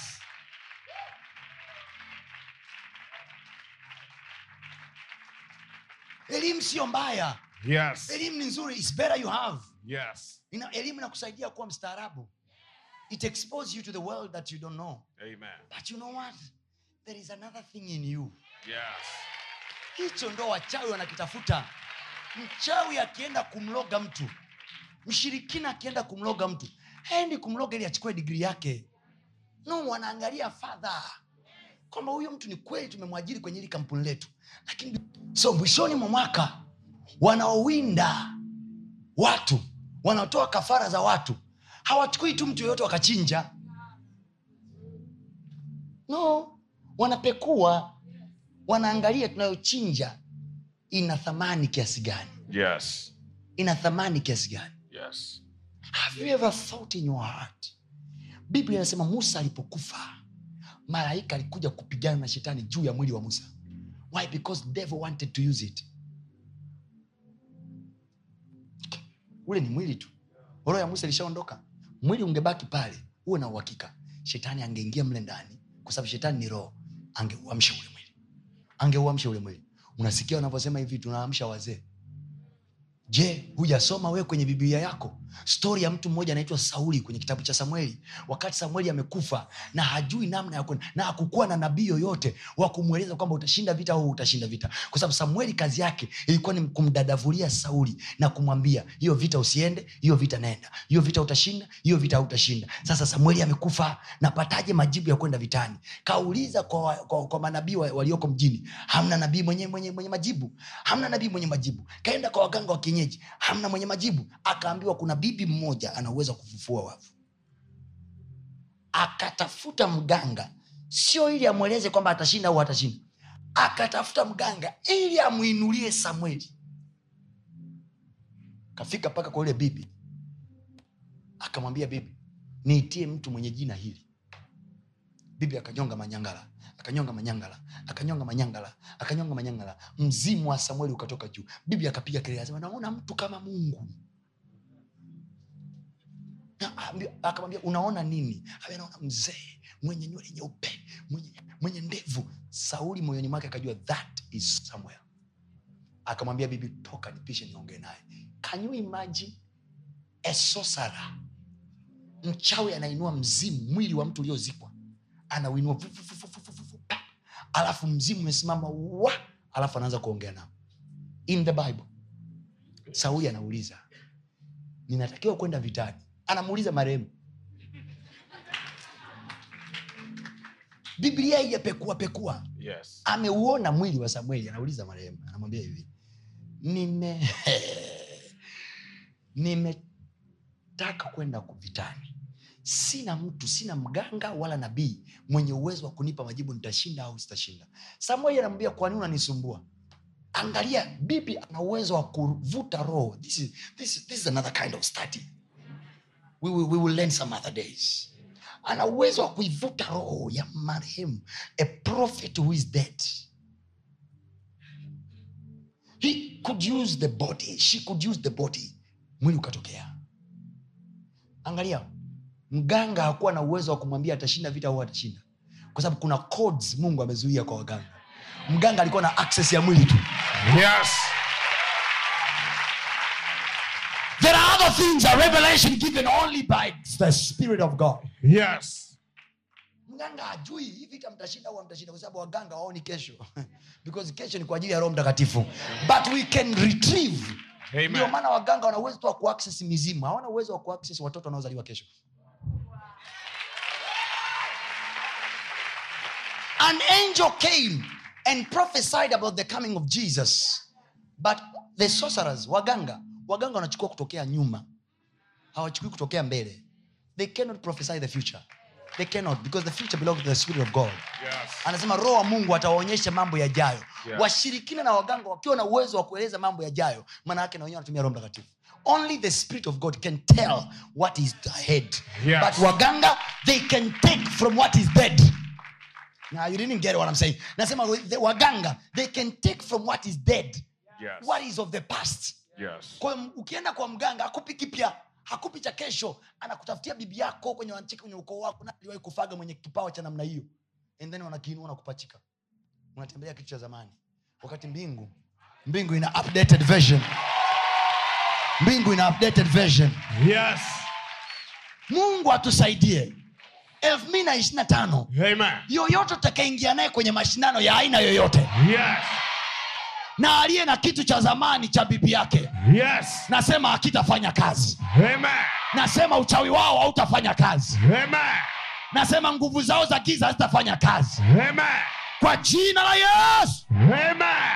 elimu sio mbaya
Yes.
elimu ni nzuri It's better you have
Yes.
Ina, elimu inakusaidia kuwa mstaarabu it exposes you to the world that you don't know
Amen.
but you know what there is another thing in you
Yes.
hicho ndo wachawi wanakitafuta mchawi akienda kumloga mtu mshirikina akienda kumloga mtu haendi kumloga ili achukue digrii yake no wanaangalia fadha kwamba huyo mtu ni kweli tumemwajiri kwenye hili kampuni letu lakini so mwishoni mwa mwaka wanaowinda watu wanaotoa kafara za watu hawachukui tu mtu yoyote wakachinja no wanapekua wanaangalia tunayochinja ina thamani kiasi gani
Yes.
ina thamani kiasi gani
Yes.
have you ever thought in your heart biblia inasema musa alipokufa malaika alikuja kupigana na shetani juu ya mwili wa musa why because devil wanted to use it ule ni mwili tu roho ya musa ilishaondoka mwili ungebaki pale uwe na uhakika shetani angeingia mle ndani kwa sababu shetani ni roho angeuamsha ule mwili angeuamsha ule mwili unasikia wanavyosema hivi tunaamsha wazee je hujasoma wewe kwenye biblia yako stori ya mtu mmoja anaitwa sauli kwenye kitabu cha samueli wakati samueli amekufa na hajui namna ya kwenda na hakukuwa na nabii yoyote wa kumweleza kwamba utashinda vita au utashinda vita kwa sababu samueli kazi yake ilikuwa ni kumdadavulia sauli na kumwambia hiyo vita usiende hiyo vita naenda hiyo vita utashinda hiyo vita hautashinda sasa samueli amekufa napataje majibu ya kwenda vitani kauliza kwa, wa- kwa, kwa manabii wa- walioko mjini hamna nabii mwenye, mwenye, mwenye majibu hamna nabii mwenye majibu kaenda kwa waganga wa kienyeji hamna mwenye majibu akaambiwa kuna bibi mmoja ana uwezo wa kufufua wafu akatafuta mganga sio ili amweleze kwamba atashinda au atashinda akatafuta mganga ili amwinulie samueli kafika mpaka kwa yule bibi akamwambia bibi niitie mtu mwenye jina hili bibi akanyonga manyangala akanyonga manyangala akanyonga manyangala akanyonga manyangala mzimu wa samueli ukatoka juu bibi akapiga kelele asema naona mtu kama mungu Na ambi- akamwambia unaona nini Ambia, naona mzee mwenye nywele nyeupe mwenye, mwenye ndevu sauli moyoni mwake akajua that is samuel akamwambia bibi toka nipishe niongee naye can you imagine a sorcerer mchawi anainua mzimu mwili wa mtu uliozikwa anauinua vu- vu- vu- vu- vu- vu- vu- pa. alafu mzimu umesimama wa alafu anaanza kuongea nao in the bible sauli anauliza ninatakiwa kwenda vitani anamuuliza marehemu biblia ijapekua pekua
Yes.
ameuona mwili wa samueli anauliza marehemu anamwambia hivi nime nimetaka kwenda vitani sina mtu sina mganga wala nabii mwenye uwezo wa kunipa majibu nitashinda au sitashinda samueli anamwambia kwa nini unanisumbua angalia bibi ana uwezo wa kuvuta roho this is, this, is- this is another kind of study we will, we will learn some other days ana uwezo wa kuivuta roho ya marehemu a prophet who is dead he could use the body she could use the body mwili ukatokea angalia mganga hakuwa na uwezo wa kumwambia atashinda vita au atashinda kwa sababu kuna codes mungu amezuia kwa waganga mganga alikuwa na access ya mwili tu
Yes.
there are other things a revelation given only by the spirit of god
Yes.
mganga ajui hii vita mtashinda au mtashinda kwa sababu waganga waoni kesho because kesho ni kwa ajili ya roho mtakatifu but we can retrieve
Amen.
ndio maana waganga wana uwezo tu wa kuaccess mizimu hawana uwezo wa kuaccess watoto wanaozaliwa kesho an angel came and prophesied about the coming of jesus but the sorcerers waganga waganga wanachukua kutokea nyuma hawachukui kutokea mbele they cannot prophesy the future they cannot because the future belongs to the spirit of god
Yes.
anasema roho wa mungu atawaonyesha mambo yajayo
Yeah.
washirikina na waganga wakiwa na uwezo wa kueleza mambo yajayo maana yake na wenyewe wanatumia roho mtakatifu only the spirit of god can tell what is ahead
Yes.
but waganga they can take from what is dead now you didn't get what i'm saying nasema the waganga they can take from what is dead
Yes.
what is of the past
Yes.
kwa hiyo ukienda kwa mganga hakupi kipya hakupi cha kesho anakutafutia bibi yako kwenye wanchiki kwenye ukoo wako na aliwahi kufaga mwenye kipawa cha namna hiyo and then wanakiinua na kupachika unatembelea kitu cha zamani wakati mbingu mbingu ina updated version mbingu ina updated version
Yes.
mungu atusaidie elfu mbili na ishiri na tano
Amen.
yoyote utakaingia naye kwenye mashindano ya aina yoyote
Yes.
na aliye na kitu cha zamani cha bibi yake
Yes.
nasema hakitafanya kazi
Amen.
nasema uchawi wao hautafanya kazi
Amen.
nasema nguvu zao za giza hazitafanya kazi
Amen.
kwa jina la yesu
Amen.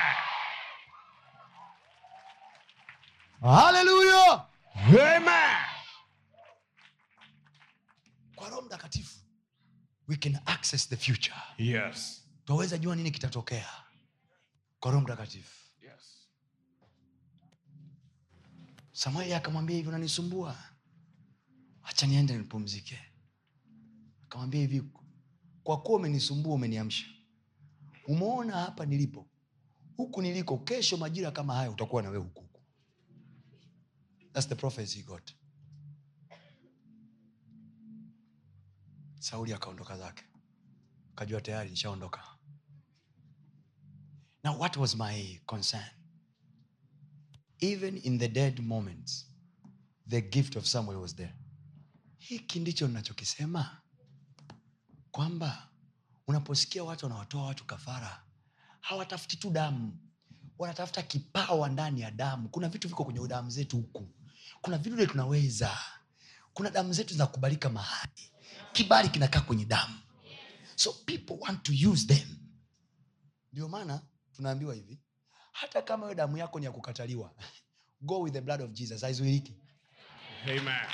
haleluya
Amen.
kwa roho mtakatifu we can access the future
Yes.
twaweza jua nini kitatokea kwa roho mtakatifu
Yes.
samueli akamwambia hivi unanisumbua hacha niende nipumzike akamwambia hivi kwa kuwa umenisumbua umeniamsha umeona hapa nilipo huku niliko kesho majira kama haya utakuwa nawe huku huku That's the prophecy he got sauli akaondoka zake akajua tayari nishaondoka now what was my concern even in the dead moments the gift of samuel was there hiki ndicho ninachokisema kwamba unaposikia watu wanawatoa watu kafara hawatafuti tu damu wanatafuta kipawa ndani ya damu kuna vitu viko kwenye damu zetu huku kuna vidude tunaweza kuna damu zetu zinakubalika mahali kibali kinakaa kwenye damu so people want to use them ndio maana tunaambiwa hivi hata kama hiyo damu yako ni ya kukataliwa go with the blood of jesus haizuiriki
Amen.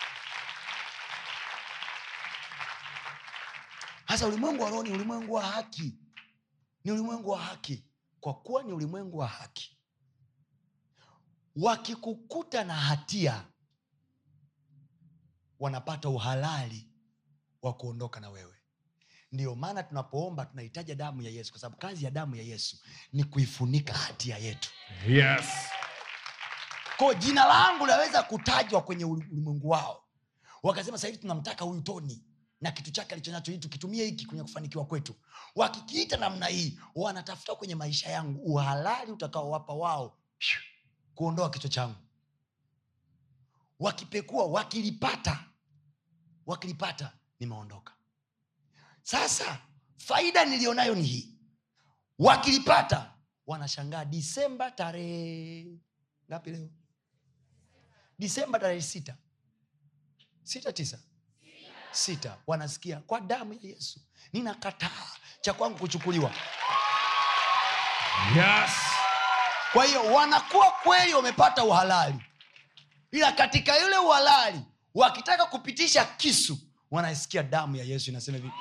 hasa ulimwengu wa roho ni ulimwengu wa haki ni ulimwengu wa haki kwa kuwa ni ulimwengu wa haki wakikukuta na hatia wanapata uhalali wa kuondoka na wewe ndiyo maana tunapoomba tunahitaja damu ya yesu kwa sababu kazi ya damu ya yesu ni kuifunika hatia yetu
Yes.
ko jina langu laweza kutajwa kwenye uli- ulimwengu wao wakasema sahivi tunamtaka huyu toni na kitu chake alichonacho hii tukitumie hiki kwenye kufanikiwa kwetu wakikiita namna hii wanatafuta kwenye maisha yangu uhalali utakaowapa wao phew, kuondoa kichwa changu wakipekua wakilipata wakilipata nimeondoka sasa faida nilionayo ni hii wakilipata wanashangaa disemba tarehe ngapi leo disemba tarehe sita sita tisa sita wanasikia kwa damu ya yesu ninakataa cha kwangu kuchukuliwa
Yes.
kwa hiyo wanakuwa kweli wamepata uhalali ila katika yule uhalali wakitaka kupitisha kisu wanaisikia damu ya yesu inasema hivi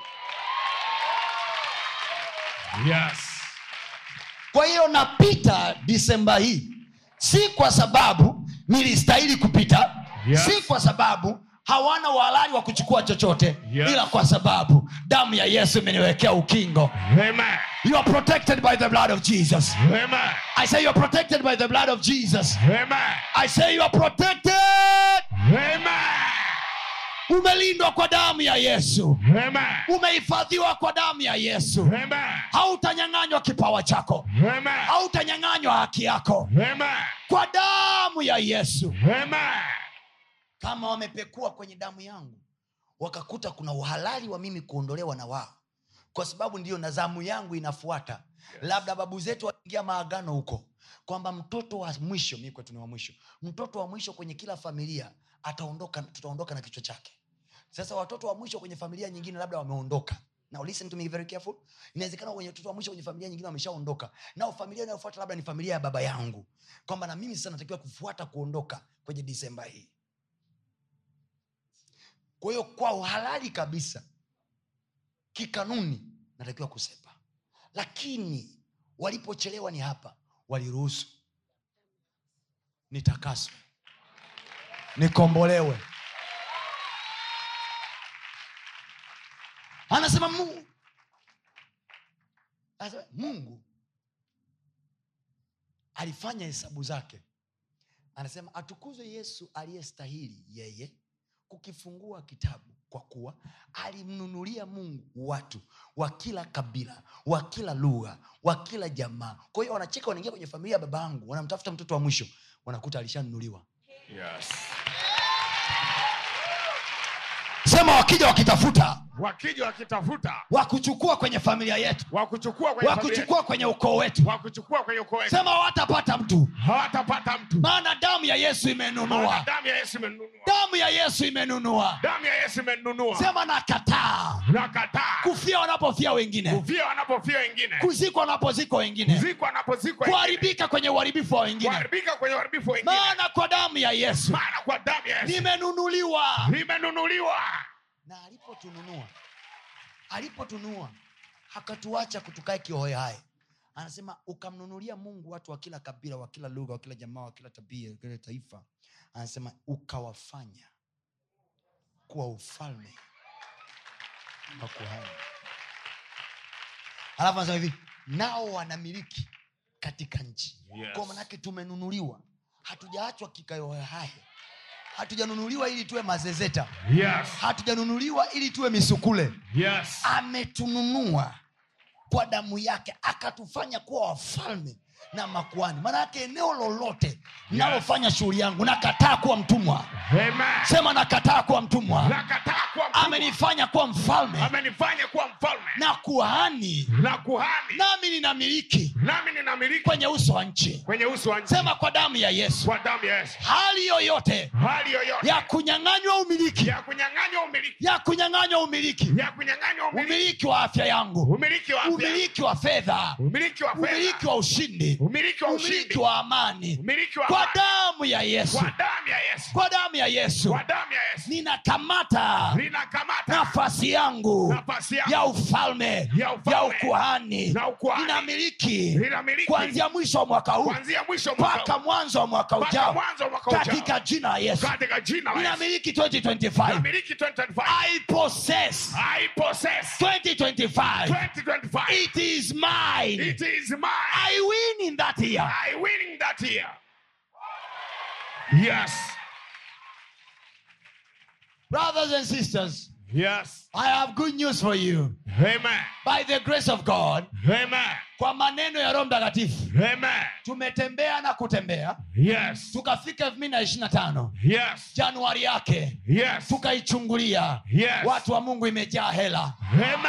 Yes.
kwa hiyo napita disemba hii si kwa sababu nilistahili kupita
Yes.
si kwa sababu
hawana uhalali wa kuchukua chochote
Yes.
ila kwa sababu damu ya yesu imeniwekea ukingo
Amen.
you are protected by the blood of jesus
Amen.
i say you are protected by the blood of jesus
Amen.
i say you are protected
Amen.
umelindwa kwa damu ya yesu
Amen.
umehifadhiwa kwa damu ya yesu
Amen.
hautanyang'anywa kipawa chako
Amen.
hautanyang'anywa haki yako
Amen.
kwa damu ya yesu
Amen.
kama wamepekua kwenye damu yangu wakakuta kuna uhalali wa mimi kuondolewa na wao kwa sababu ndiyo na zamu yangu inafuata yes. labda babu zetu waliingia maagano huko kwamba mtoto wa mwisho mi kwetu ni wa mwisho mtoto wa mwisho kwenye kila familia ataondoka tutaondoka na kichwa chake sasa watoto wa mwisho kwenye familia nyingine labda wameondoka Now listen to me very careful. Inawezekana kwenye watoto wa mwisho kwenye familia nyingine wameshaondoka. Nao familia inayofuata labda ni familia ya baba yangu. Kwamba na mimi sasa natakiwa kufuata kuondoka kwenye Disemba hii. Kwa hiyo kwa uhalali kabisa kikanuni natakiwa kusepa, lakini walipochelewa ni hapa, waliruhusu nitakaswe, nikombolewe. Anasema Mungu, anasema Mungu alifanya hesabu zake, anasema atukuzwe Yesu aliyestahili yeye kukifungua kitabu kwa kuwa alimnunulia mungu watu wa kila kabila wa kila lugha wa kila jamaa kwa hiyo wanacheka wanaingia kwenye familia ya baba yangu wanamtafuta mtoto wa mwisho wanakuta alishanunuliwa
Yes.
sema wakija wakitafuta
Wakija wakitafuta
wakuchukua kwenye familia yetu
wakuchukua kwenye familia,
wakuchukua kwenye ukoo wetu
wakuchukua kwenye ukoo wetu,
sema hawatapata mtu
hawatapata mtu.
maana damu ya yesu
Maana
imenunua
damu ya Yesu imenunua,
damu ya yesu imenunua
damu ya Yesu imenunua.
sema nakataa
Nakataa
kufia wanapofia wengine
kufia wanapofia wengine,
kuzikwa wanapozikwa wengine
kuzikwa wanapozikwa wengine,
kuharibika kwenye uharibifu wa wengine
kuharibika kwenye uharibifu wa wengine,
maana kwa damu ya yesu
maana kwa damu ya Yesu
nimenunuliwa
limenunuliwa.
na alipotununua alipotunua hakatuacha kutukae kihoehae anasema ukamnunulia mungu watu wa kila kabila wa kila lugha wa kila jamaa wa kila tabia wa kila taifa anasema ukawafanya kuwa ufalme wa kuhani alafu anasema hivi nao wanamiliki katika nchi
Yes.
kwa manake tumenunuliwa hatujaachwa kikayohae hatujanunuliwa ili tuwe mazezeta
Yes.
hatujanunuliwa ili tuwe misukule
Yes.
ametununua kwa damu yake akatufanya kuwa wafalme na makuani maanayake eneo lolote nalofanya shughuli yangu nakataa kuwa mtumwa
Amen.
sema nakataa kuwa mtumwa
Nakataa kuwa mtumwa.
amenifanya kuwa mfalme
amenifanya kuwa mfalme
na kuhani
na kuhani,
nami ninamiliki
nami ninamiliki
kwenye uso wa nchi
kwenye uso wa nchi
sema kwa damu ya yesu
kwa damu ya Yesu.
hali yoyote
Hali yoyote
ya kunyang'anywa umiliki
ya kunyang'anywa umiliki,
ya kunyang'anywa umiliki
ya kunyang'anywa umiliki,
umiliki wa afya yangu
umiliki wa afya,
umiliki wa fedha
umiliki wa
umiliki
fedha,
wa ushindi
umiliki wa
umiliki
ushindi,
wa amani
umiliki wa
kwa
amani,
damu ya yesu
kwa damu ya Yesu,
kwa damu ya yesu
kwa damu ya Yesu.
ninakamata
Linakamata
nafasi yangu
nafasi yangu
ya ufalme
ya ufalme,
ya ukuhani
na ukuhani.
ninamiliki
Linamiliki
kuanzia mwisho wa mwaka huu
kuanzia mwisho wa mwaka
mpaka
huu,
mwanzo wa mwaka
mpaka
ujao
mwanzo wa mwaka ujao.
katika jina la yesu
katika jina la Yesu.
ninamiliki 2025
Namiliki 2025.
i possess
I possess
2025
2025.
it is mine
It is mine.
i win in that year
I win in that year. Yes.
brothers and sisters
Yes.
i have good news for you
Amen.
by the grace of god
Amen.
kwa maneno ya roho mtakatifu
Amen.
tumetembea na kutembea
Yes.
tukafika elfu mbili na ishiri na tano
Yes.
januari yake
Yes.
tukaichungulia
Yes.
watu wa mungu imejaa hela
Amen.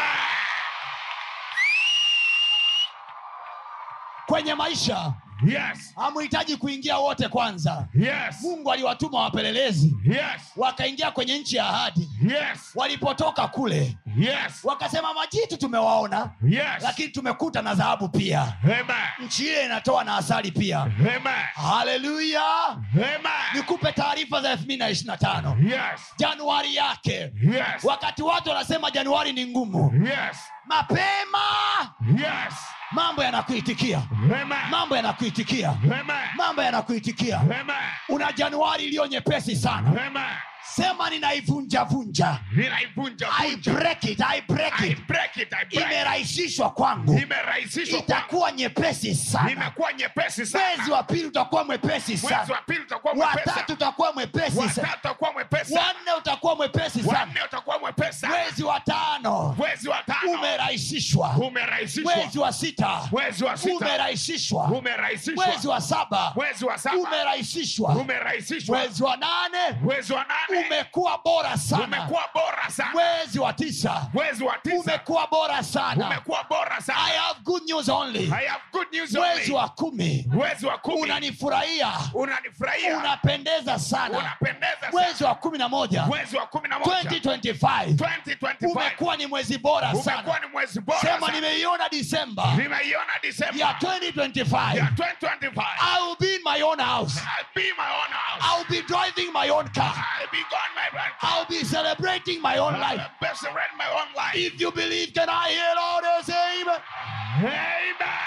kwenye maisha
Yes.
hamuhitaji kuingia wote kwanza
Yes.
mungu aliwatuma wapelelezi
Yes.
wakaingia kwenye nchi ya ahadi
Yes.
walipotoka kule
Yes.
wakasema majitu tumewaona
Yes.
lakini tumekuta na dhahabu pia
Amen.
nchi ile inatoa na asali pia
Amen.
haleluya
Amen.
nikupe taarifa za elfu mbili na ishiri na tano
Yes.
januari yake
Yes.
wakati watu wanasema januari ni ngumu
Yes.
mapema
Yes.
mambo yanakuitikia
Amen.
mambo yanakuitikia
Amen.
mambo yanakuitikia
Amen.
una januari iliyo nyepesi sana
Amen.
sema ninaivunjavunja
ninaivunja
I
vunja
break it, I break
I
it.
break it, I break it.
imerahisishwa kwangu
imerahisishwa kwangu.
itakuwa nyepesi sana
imekuwa nyepesi
mwezi
sana
wa pili utakuwa mwepesi
mwezi
sana
wa pili utakuwa mwepesi
watatu utakuwa mwepesi sana
watatu utakuwa mwepesi
wanne utakuwa mwepesi sana
wanne utakuwa mwepesi sana
mwezi wa tano
mwezi wa tano
umerahisishwa
umerahisishwa
mwezi wa sita
mwezi wa sita
umerahisishwa
umerahisishwa
mwezi wa saba
mwezi wa saba
umerahisishwa
umerahisishwa
mwezi wa nane
mwezi wa nane
umekuwa bora sana
umekuwa bora sana
mwezi wa tisa
mwezi wa tisa
umekuwa bora sana
umekuwa bora
i
sana
have good news only
I have good news
mwezi
only.
wa kumi
mwezi wa kumi
unanifurahia
unanifurahia
unapendeza sana
unapendeza sana.
mwezi wa kumi na moja
mwezi wa kumi na moja
2025
2025
umekuwa ni mwezi bora
umekuwa
sana
ni mwezi bora
sema
sana.
nimeiona disemba
nimeiona
ya
Disemba
2025
ya 2025
I will be in my own house
I'll be my own house
I'll be driving my own car
I'll be gone my brand
I'll be celebrating my own life
I'll be celebrating my own life
if you believe can I hear all the same
Amen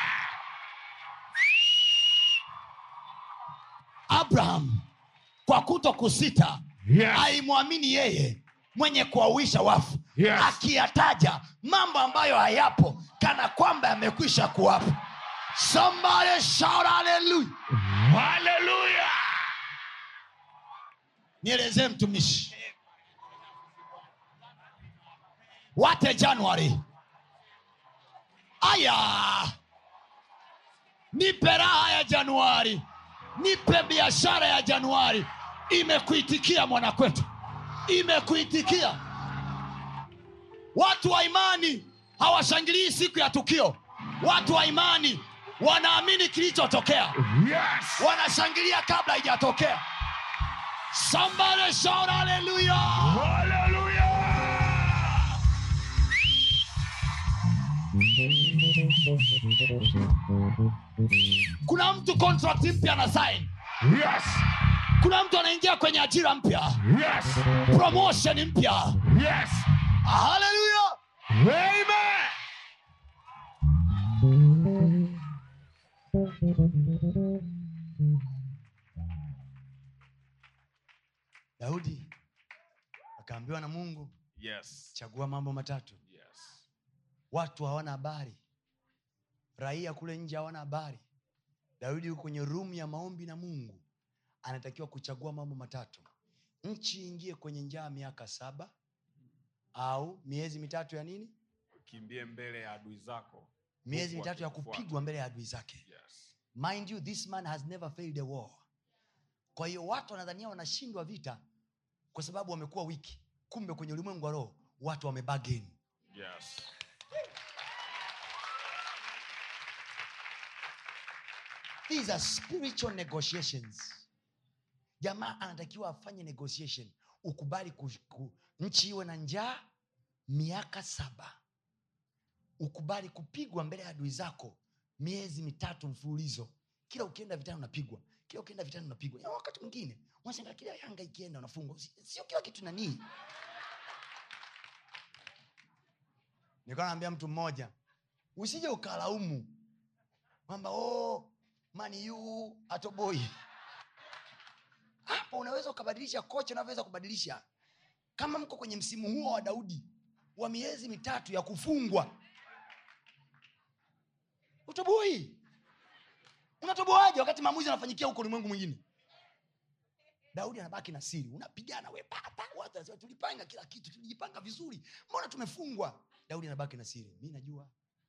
Abraham kwa kuto kusita
Yes.
alimwamini yeye mwenye kuwawisha wafu
Yes.
akiyataja mambo ambayo hayapo kana kwamba yamekwisha kuwapo somebody shout hallelujah
Hallelujah
nielezee mtumishi wate januari aya nipe raha ya januari nipe biashara ya januari imekuitikia mwanakwetu imekuitikia watu wa imani hawashangilii siku ya tukio watu wa imani wanaamini kilichotokea
Yes
wanashangilia kabla haijatokea somebody shout hallelujah
Hallelujah
kuna mtu contract mpya na sign
Yes
kuna mtu anaingia kwenye ajira mpya
Yes
promotion mpya
Yes
haleluya
Amen
daudi akaambiwa na mungu
Yes.
chagua mambo matatu
Yes.
watu hawana habari raia kule nje hawana habari daudi yuko kwenye rumu ya maombi na mungu anatakiwa kuchagua mambo matatu nchi ingie kwenye njaa miaka saba au miezi mitatu ya nini
Kimbie mbele ya adui zako.
miezi
Huku
mitatu ya
wakikufuata.
kupigwa mbele ya adui zake
Yes.
mind you this man has never failed a war kwa hiyo watu wanadhania wanashindwa vita kwa sababu wamekuwa wiki kumbe kwenye ulimwengu wa roho watu wamebagen
Yes.
these are spiritual negotiations jamaa anatakiwa afanye negotiation ukubali ku, ku, nchi iwe na njaa miaka saba ukubali kupigwa mbele ya adui zako miezi mitatu mfululizo kila ukienda vitani unapigwa kila ukienda vitani unapigwa Na wakati mwingine unashangaa kila yanga ikienda unafungwa Si- sio kila kitu nanii nilikuwa naambia mtu mmoja usije ukalaumu kwamba oh, maniu atoboi hapo unaweza ukabadilisha kocha unavyoweza kubadilisha kama mko kwenye msimu huo wa daudi wa miezi mitatu ya kufungwa utoboi unatoboaje wakati maamuzi anafanyikia huko ulimwengu mwingine daudi anabaki na siri unapigana we papa watu wanasema, tulipanga kila kitu tulijipanga vizuri mbona tumefungwa daudi anabaki na siri mi najua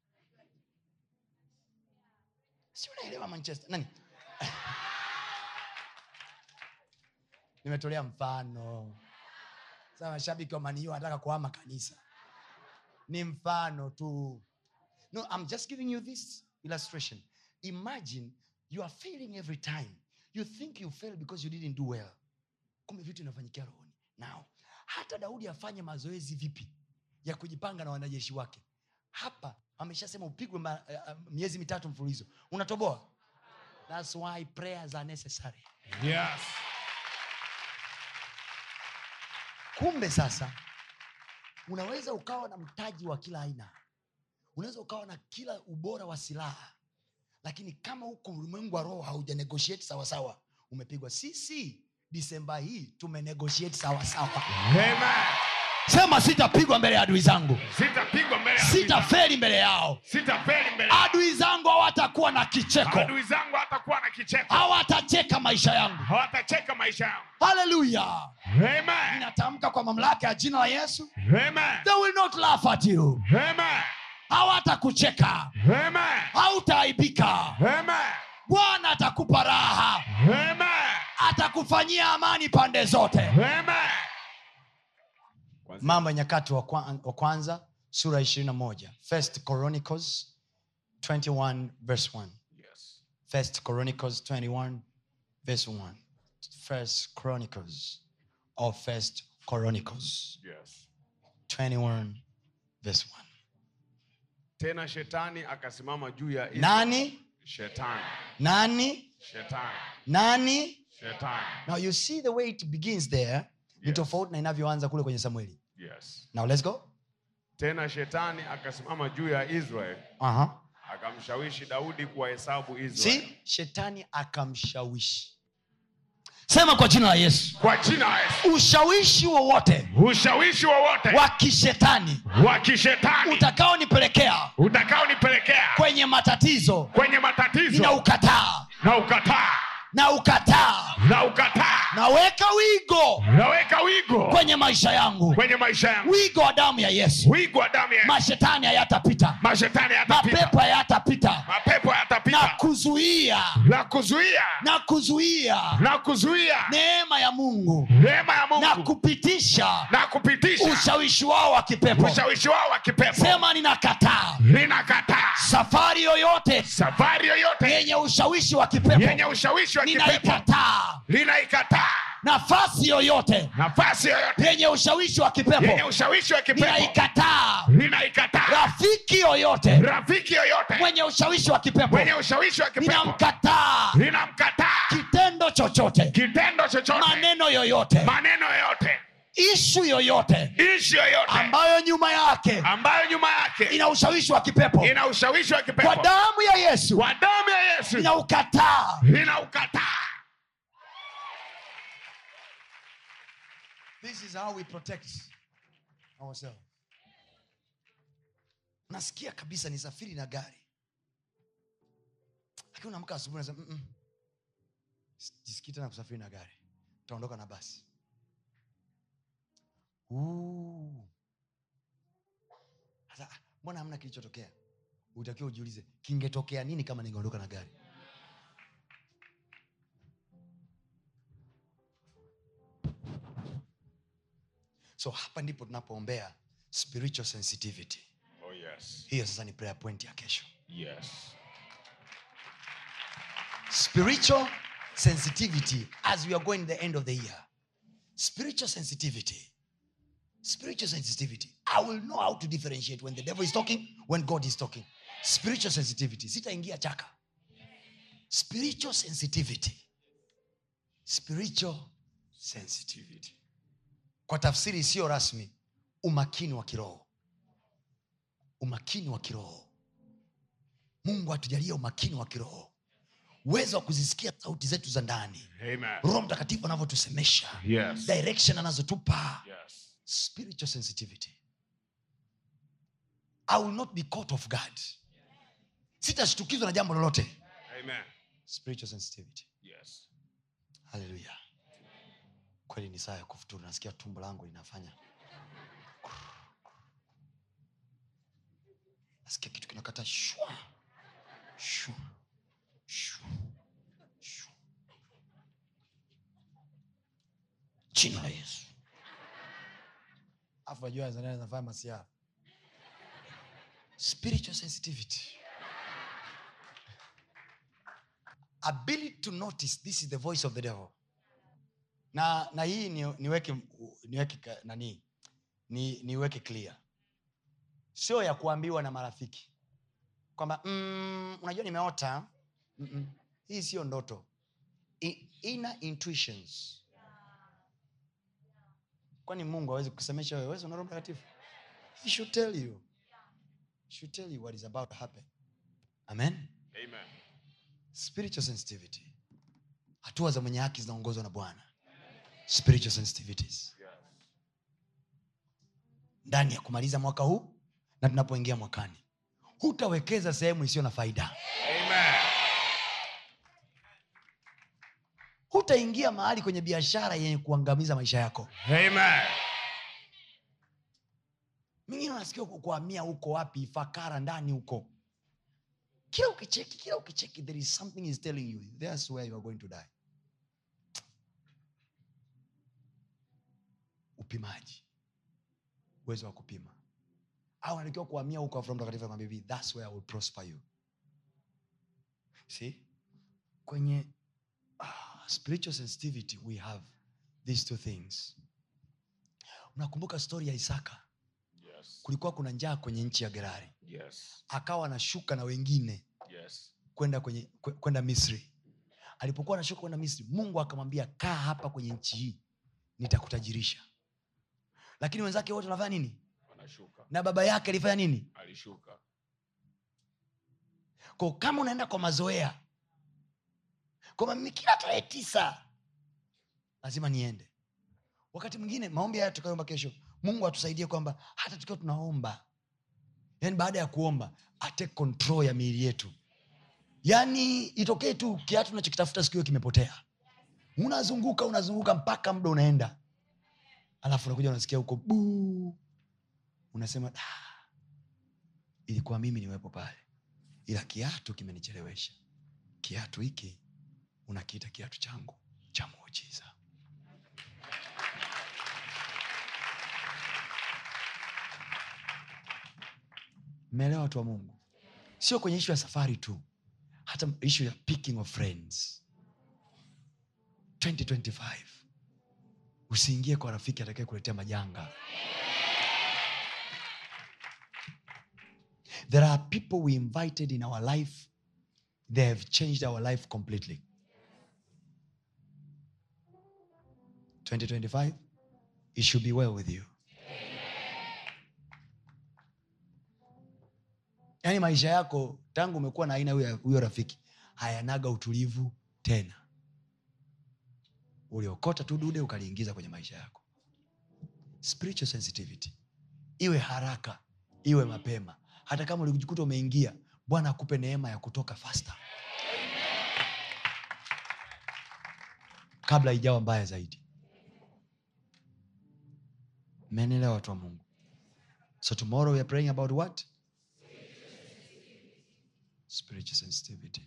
si unaelewa manchester nani nimetolea mfano sasa mashabiki wa maniu anataka kuhama kanisa ni mfano tu no i'm just giving you this illustration imagine you are failing every time you think you fail because you didn't do well kumbe vitu inafanyikia rohoni now hata daudi afanye mazoezi vipi ya kujipanga na wanajeshi wake hapa ameshasema upigwe ma, uh, miezi mitatu mfululizo unatoboa thats why prayers are necessary
Yes.
kumbe sasa unaweza ukawa na mtaji wa kila aina unaweza ukawa na kila ubora wa silaha lakini kama huko ulimwengu wa roho hauja negotiate sawasawa umepigwa sisi disemba hii tumenegotiate sawasawa
Amen.
sema sitapigwa mbele ya adui zangu
Sitapigwa mbele ya adui zangu.
sitaferi mbele yao
Sitafeli mbele ya
adui zangu hawatakuwa na kicheko
adui zangu, hatakuwa na kicheko,
hawatacheka maisha yangu
hawatacheka maisha yangu.
haleluya
Amen.
ninatamka kwa mamlaka ya jina la yesu
Amen.
they will not laugh at you
Amen.
hawatakucheka
Amen.
hautaaibika
Amen.
bwana atakupa raha
Amen.
atakufanyia amani pande zote
Amen.
mambo ya nyakati wa kwa- wa kwanza sura ishirini na moja first chronicles 21 verse 1
Yes.
first chronicles 21 verse 1 first chronicles or first chronicles
Yes.
21 verse 1
tena shetani akasimama juu ya Israeli.
nani
shetani
nani
shetani
nani
shetani
now you see the way it begins there ni
Yes.
tofauti na inavyoanza kule kwenye samueli
yes
now let's go
tena shetani akasimama juu ya israeli
uh-huh.
akamshawishi daudi kuwahesabu israeli
see shetani akamshawishi
sema kwa jina la yesu
Kwa jina la Yesu.
ushawishi wowote
Ushawishi wowote
wa kishetani
wa kishetani
utakaonipelekea
utakaonipelekea
kwenye matatizo
kwenye matatizo
ninaukataa
na ukataa
na ukataa
na ukataa
naweka wigo
naweka wigo
kwenye maisha yangu
kwenye maisha yangu
wigo wa damu ya yesu
wigo wa damu ya
mashetani hayatapita
mashetani yatapita
mapepo hayatapita
mapepo
na
yatapita
kuzuia
na kuzuia
na kuzuia
na kuzuia
neema ya mungu
neema ya
na
Mungu
kupitisha
na kupitisha
ushawishi wao wa kipepo
ushawishi wao wa kipepo
sema ninakataa
ninakataa
safari yoyote
safari yoyote
yenye ushawishi wa kipepo
yenye ushawishi wa kipepo
ninaikataa
linaikataa
nafasi yoyote
nafasi yoyote
yenye ushawishi wa
yenye
kipepo
ushawishi wa kipepo
ninaikataa
linaikataa
rafiki yoyote
rafiki yoyote
mwenye ushawishi wa kipepo
mwenye ushawishi wa kipepo
ninamkataa
linamkataa
kitendo chochote
kitendo chochote
maneno yoyote
maneno yoyote
ishu yoyote
ishi yoyote
ambayo nyuma yake
ambayo nyuma yake
ina ushawishi wa kipepo
ina ushawishi wa
kwa
kipepo
damu ya yesu
kwa damu ya Yesu
ninaukataa
linaukataa
this is how we protect ourselves nasikia kabisa nisafiri na gari lakini unaamka asubuhi nasema "Mm-mm. jisikii tena kusafiri na gari taondoka na basi Ooh. Sasa, ah, mbona hamna kilichotokea utakiwa ujiulize kingetokea nini kama ningeondoka na gari so hapa ndipo tunapoombea spiritual sensitivity
oh yes
hiyo sasa ni prayer point ya kesho
yes
spiritual sensitivity as we are going the end of the year spiritual sensitivity spiritual sensitivity i will know how to differentiate when the devil is talking when god is talking spiritual sensitivity sitaingia chaka spiritual sensitivity spiritual sensitivity kwa tafsiri isiyo rasmi umakini wa kiroho umakini wa kiroho mungu atujalie umakini wa kiroho uwezo wa kuzisikia sauti zetu za ndani
amen
roho mtakatifu anavyotusemesha
yes
direction anazotupa
yes
spiritual sensitivity i will not be caught off guard sitashtukizwa na jambo lolote
amen
spiritual sensitivity
yes
haleluya kweli ni saa ya kufuturu nasikia tumbo langu linafanya nasikia kitu kinakata shwa shwa shwa shwa jina la yesu afu najua nafanya masiara spiritual sensitivity ability to notice this is the voice of the devil na na hii ni, niweke niweke ka- nani ni, niweke clear sio ya kuambiwa na marafiki kwamba mm, unajua nimeota Mm-mm. hii siyo ndoto I, inner intuitions kwani mungu awezi kusemesha wewe wewe una roho mtakatifu he should tell you He should tell you what is about to happen amen
amen
spiritual sensitivity hatua za mwenye haki zinaongozwa na bwana spiritual sensitivities ndani ya kumaliza mwaka huu na tunapoingia mwakani hutawekeza sehemu isiyo na faida
Amen.
hutaingia mahali kwenye biashara yenye kuangamiza maisha yako
Amen.
mingine unasikia ku- kuhamia huko wapi fakara ndani huko kila ukicheki kila ukicheki there is something is telling you that's where you are going to die upimaji uwezo wa kupima au unatakiwa kuhamia huko afu Roho mtakatifu anakwambia hivi that's where I will prosper you see kwenye ah, spiritual sensitivity we have these two things unakumbuka stori ya isaka
Yes.
kulikuwa kuna njaa kwenye nchi ya gerari
Yes.
akawa anashuka na wengine
Yes.
kwenda kwenye kwe- kwenda misri alipokuwa anashuka kwenda misri mungu akamwambia kaa hapa kwenye nchi hii nitakutajirisha lakini wenzake wote wanafanya nini
Anashuka.
na baba yake alifanya nini
Alishuka.
ko kama unaenda kwa mazoea kwamba mimi kila tarehe tisa lazima niende wakati mwingine maombi haya tukaomba kesho mungu atusaidie kwamba hata tukiwa tunaomba yani baada ya kuomba ate control ya miili yetu yaani itokee tu kiatu unachokitafuta siku hiyo kimepotea unazunguka unazunguka mpaka muda unaenda alafu unakuja unasikia huko buu unasema "Ah, ilikuwa mimi niwepo pale ila kiatu kimenichelewesha kiatu hiki unakiita kiatu changu cha muujiza mmeelewa watu wa mungu sio kwenye ishu ya safari tu hata ishu ya picking of friends 2025 usiingie kwa rafiki atakaye kuletea majanga there are people we invited in our life they have changed our life completely 2025 it should be well with you yaani maisha yako tangu umekuwa na aina huyo huyo rafiki hayanaga utulivu tena uliokota tu dude ukaliingiza kwenye maisha yako spiritual sensitivity iwe haraka iwe mapema hata kama ulijikuta umeingia bwana akupe neema ya kutoka fasta kabla ijawa mbaya zaidi menelewa watu wa mungu so tomorrow we are praying about what spiritual sensitivity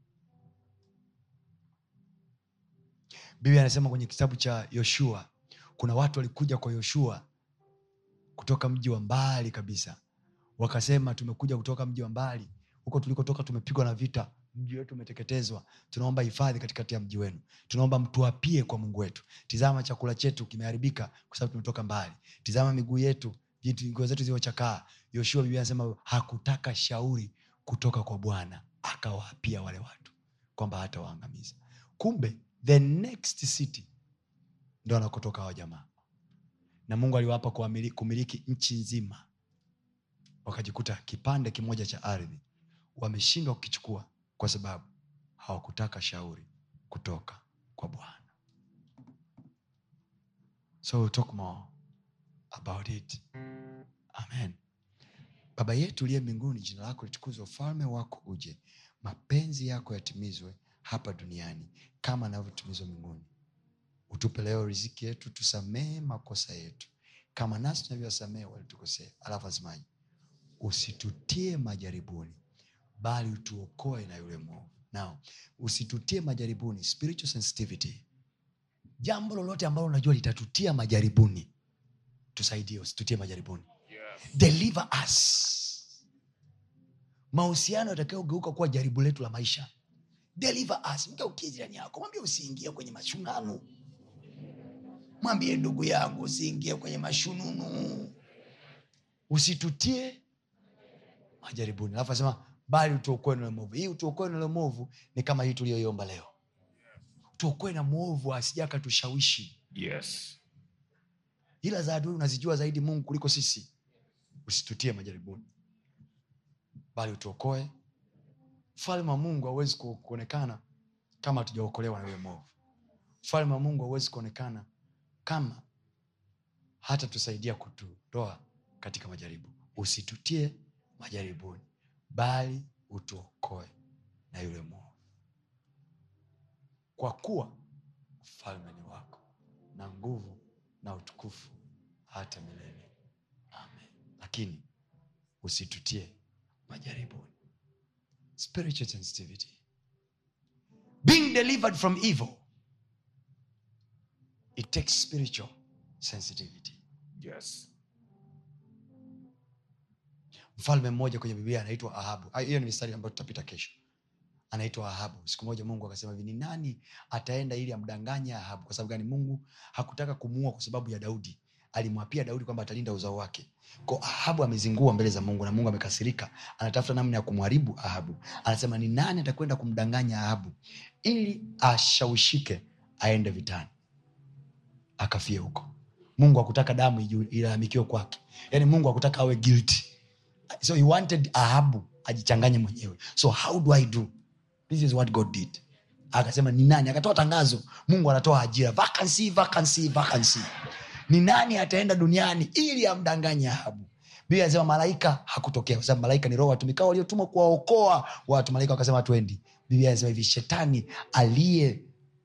biblia anasema kwenye kitabu cha yoshua kuna watu walikuja kwa yoshua kutoka mji wa mbali kabisa wakasema tumekuja kutoka mji wa mbali huko tulikotoka tumepigwa na vita mji wetu umeteketezwa tunaomba hifadhi katikati ya mji wenu tunaomba mtuapie kwa mungu wetu tizama chakula chetu kimeharibika kwa sababu tumetoka mbali tizama miguu yetu jitu- nguo zetu zilivyochakaa yoshua biblia anasema hakutaka shauri kutoka kwa bwana akawaapia wale watu kwamba hata waangamiza kumbe the next city ndo anakotoka hawa jamaa na mungu aliwapa kuamili- kumiliki nchi nzima wakajikuta kipande kimoja cha ardhi wameshindwa kukichukua kwa sababu hawakutaka shauri kutoka kwa bwana so we'll talk more about it amen baba yetu uliye mbinguni jina lako litukuzwe ufalme wako uje mapenzi yako yatimizwe hapa duniani kama anavyotimizwa mbinguni utupe leo riziki yetu tusamehe makosa yetu kama nasi tunavyowasamehe walitukosea alafu asemaji usitutie majaribuni bali utuokoe na yule mwovu nao usitutie majaribuni spiritual sensitivity jambo lolote ambalo unajua litatutia majaribuni tusaidie usitutie majaribuni
Yes.
deliver us mahusiano yatakayogeuka kuwa jaribu letu la maisha deliver us mgeukie jirani yako mwambie usiingie kwenye mashunanu mwambie ndugu yangu usiingie kwenye mashununu usitutie majaribuni alafu asema bali utuokoe na yule mwovu hii utuokoe na yule mwovu ni kama hii tuliyoiomba leo tuokoe na mwovu asija akatushawishi
Yes.
ila za adui unazijua zaidi mungu kuliko sisi usitutie majaribuni bali utuokoe mfalme wa mungu hauwezi ku- kuonekana kama hatujaokolewa na yule mwovu mfalme wa mungu hauwezi kuonekana kama hata tusaidia kututoa katika majaribu usitutie majaribuni bali utuokoe na yule mwovu kwa kuwa ufalme ni wako na nguvu na utukufu hata milele amen lakini usitutie majaribuni spiritual sensitivity being delivered from evil it takes spiritual sensitivity
Yes.
mfalme mmoja kwenye biblia anaitwa ahabu Ah, hiyo ni mistari ambayo tutapita kesho anaitwa ahabu siku moja mungu akasema hivi ni nani ataenda ili amdanganye ahabu kwa sababu gani mungu hakutaka kumuua kwa sababu ya daudi alimwapia daudi kwamba atalinda uzao wake ko ahabu amezingua mbele za mungu na mungu amekasirika anatafuta namna ya kumharibu ahabu anasema ni nani atakwenda kumdanganya ahabu ili ashawishike aende vitani akafie huko mungu akutaka damu iju- ilalamikiwe kwake yaani mungu akutaka awe guilty so he wanted ahabu ajichanganye mwenyewe so how do i do this is what god did akasema ni nani akatoa tangazo mungu anatoa ajira vacancy vacancy vacancy ni nani ataenda duniani ili amdanganye ahabu biblia anasema malaika hakutokea kwa sababu malaika ni roho watumikao waliotumwa kuwaokoa watu malaika wakasema hatuendi biblia anasema hivi shetani aliye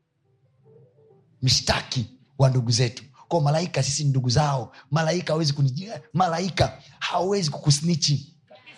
mshtaki wa ndugu zetu kwa malaika sisi ni ndugu zao malaika hawezi kunijia malaika hawezi kukusnichi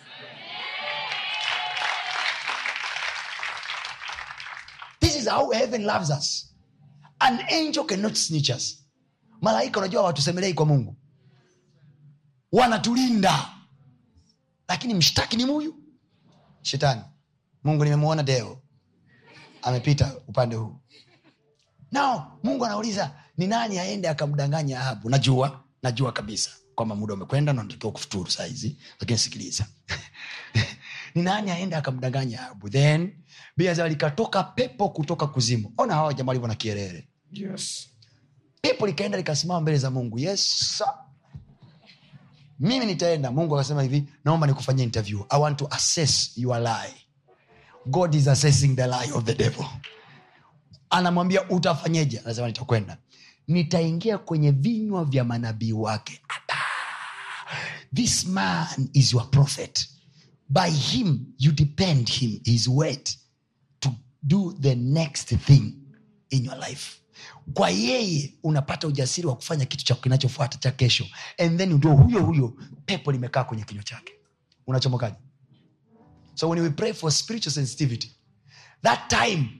this is how heaven loves us an angel cannot snitch us malaika unajua watusemelei kwa mungu wanatulinda lakini mshtaki ni muyu shetani mungu nimemwona deo amepita upande huu nao mungu anauliza ni nani aende akamdanganya ahabu najua najua kabisa kwamba muda umekwenda na natakiwa kufuturu sahizi lakini sikiliza ni nani aende akamdanganya ahabu then biasema likatoka pepo kutoka kuzimu ona hawa jamaa walivyo na kierere
Yes.
pepo likaenda likasimama mbele za mungu yes sir. mimi nitaenda mungu akasema hivi naomba nikufanyia interview i want to assess your lie god is assessing the lie of the devil anamwambia utafanyeje anasema nitakwenda nitaingia kwenye vinywa vya manabii wake Ata! this man is your prophet by him you depend him his word to do the next thing in your life kwa yeye unapata ujasiri wa kufanya kitu cha kinachofuata cha kesho and then ndio huyo huyo pepo limekaa kwenye kinywa chake unachomokaji so when we pray for spiritual sensitivity that time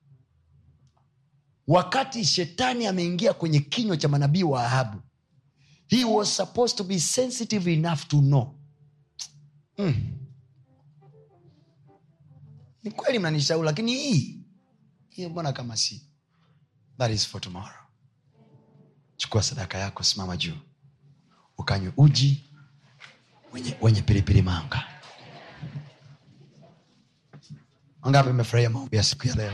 wakati shetani ameingia kwenye kinywa cha manabii wa ahabu he was supposed to be sensitive enough to know mm. ni kweli mnanishauri lakini hii hii mbona kama si that is for tomorrow chukua sadaka yako simama juu ukanywe uji wenye, wenye pilipili manga wangapi mmefurahia maombi ya siku ya leo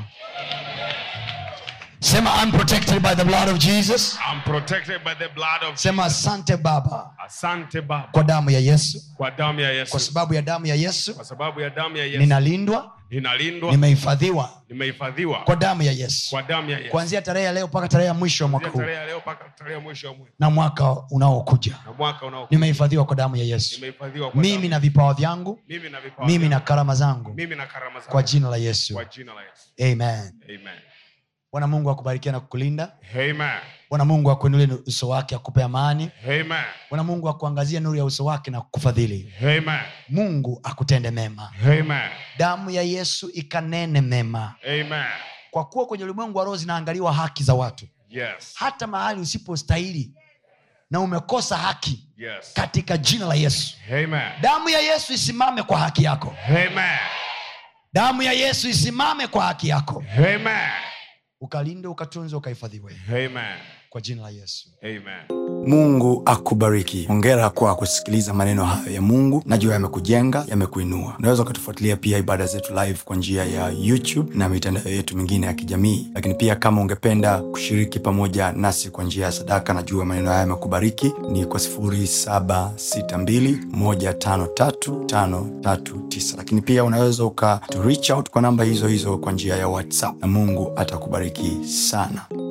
sema I'm protected by the blood of jesus
I'm protected by the blood of
sema asante baba
Asante Baba
kwa damu ya yesu
kwa damu ya Yesu.
kwa sababu ya damu ya yesu
Kwa sababu ya damu ya Yesu
ninalindwa
ninalindwa,
nimehifadhiwa
nimehifadhiwa
kwa damu ya yesu
kwa damu ya Yesu.
kuanzia tarehe ya leo mpaka tarehe ya mwisho wa mwaka
Kuanzia
huu
tarehe ya leo mpaka tarehe ya mwisho wa mwezi
na mwaka unaokuja
na mwaka unaokuja
nimehifadhiwa kwa damu ya yesu
nimehifadhiwa kwa
mimi
damu.
na vipawa vyangu
mimi na vipawa
mimi na
vyangu.
karama zangu
mimi na karama zangu
kwa jina la yesu
kwa jina la Yesu.
amen
Amen.
bwana mungu akubarikia na kukulinda
Amen.
bwana mungu akuinulie uso wake akupe amani
Amen.
bwana mungu akuangazie nuru ya uso wake na kukufadhili
Amen.
mungu akutende mema
Amen.
damu ya yesu ikanene mema
Amen.
kwa kuwa kwenye ulimwengu wa roho zinaangaliwa haki za watu
Yes.
hata mahali usipostahili na umekosa haki
Yes.
katika jina la yesu
Amen.
damu ya yesu isimame kwa haki yako
Amen.
damu ya yesu isimame kwa haki yako
Amen.
ukalinde ukatunze ukahifadhiwe
Amen.
kwa jina la yesu
Amen.
mungu akubariki hongera kwa kusikiliza maneno hayo ya mungu najua yamekujenga yamekuinua unaweza ukatufuatilia pia ibada zetu live kwa njia ya youtube na mitandao yetu mingine ya kijamii lakini pia kama ungependa kushiriki pamoja nasi kwa njia ya sadaka najua maneno haya yamekubariki ni kwa 762153539 lakini pia unaweza uka to reach out kwa namba hizo hizo kwa njia ya whatsapp na mungu atakubariki sana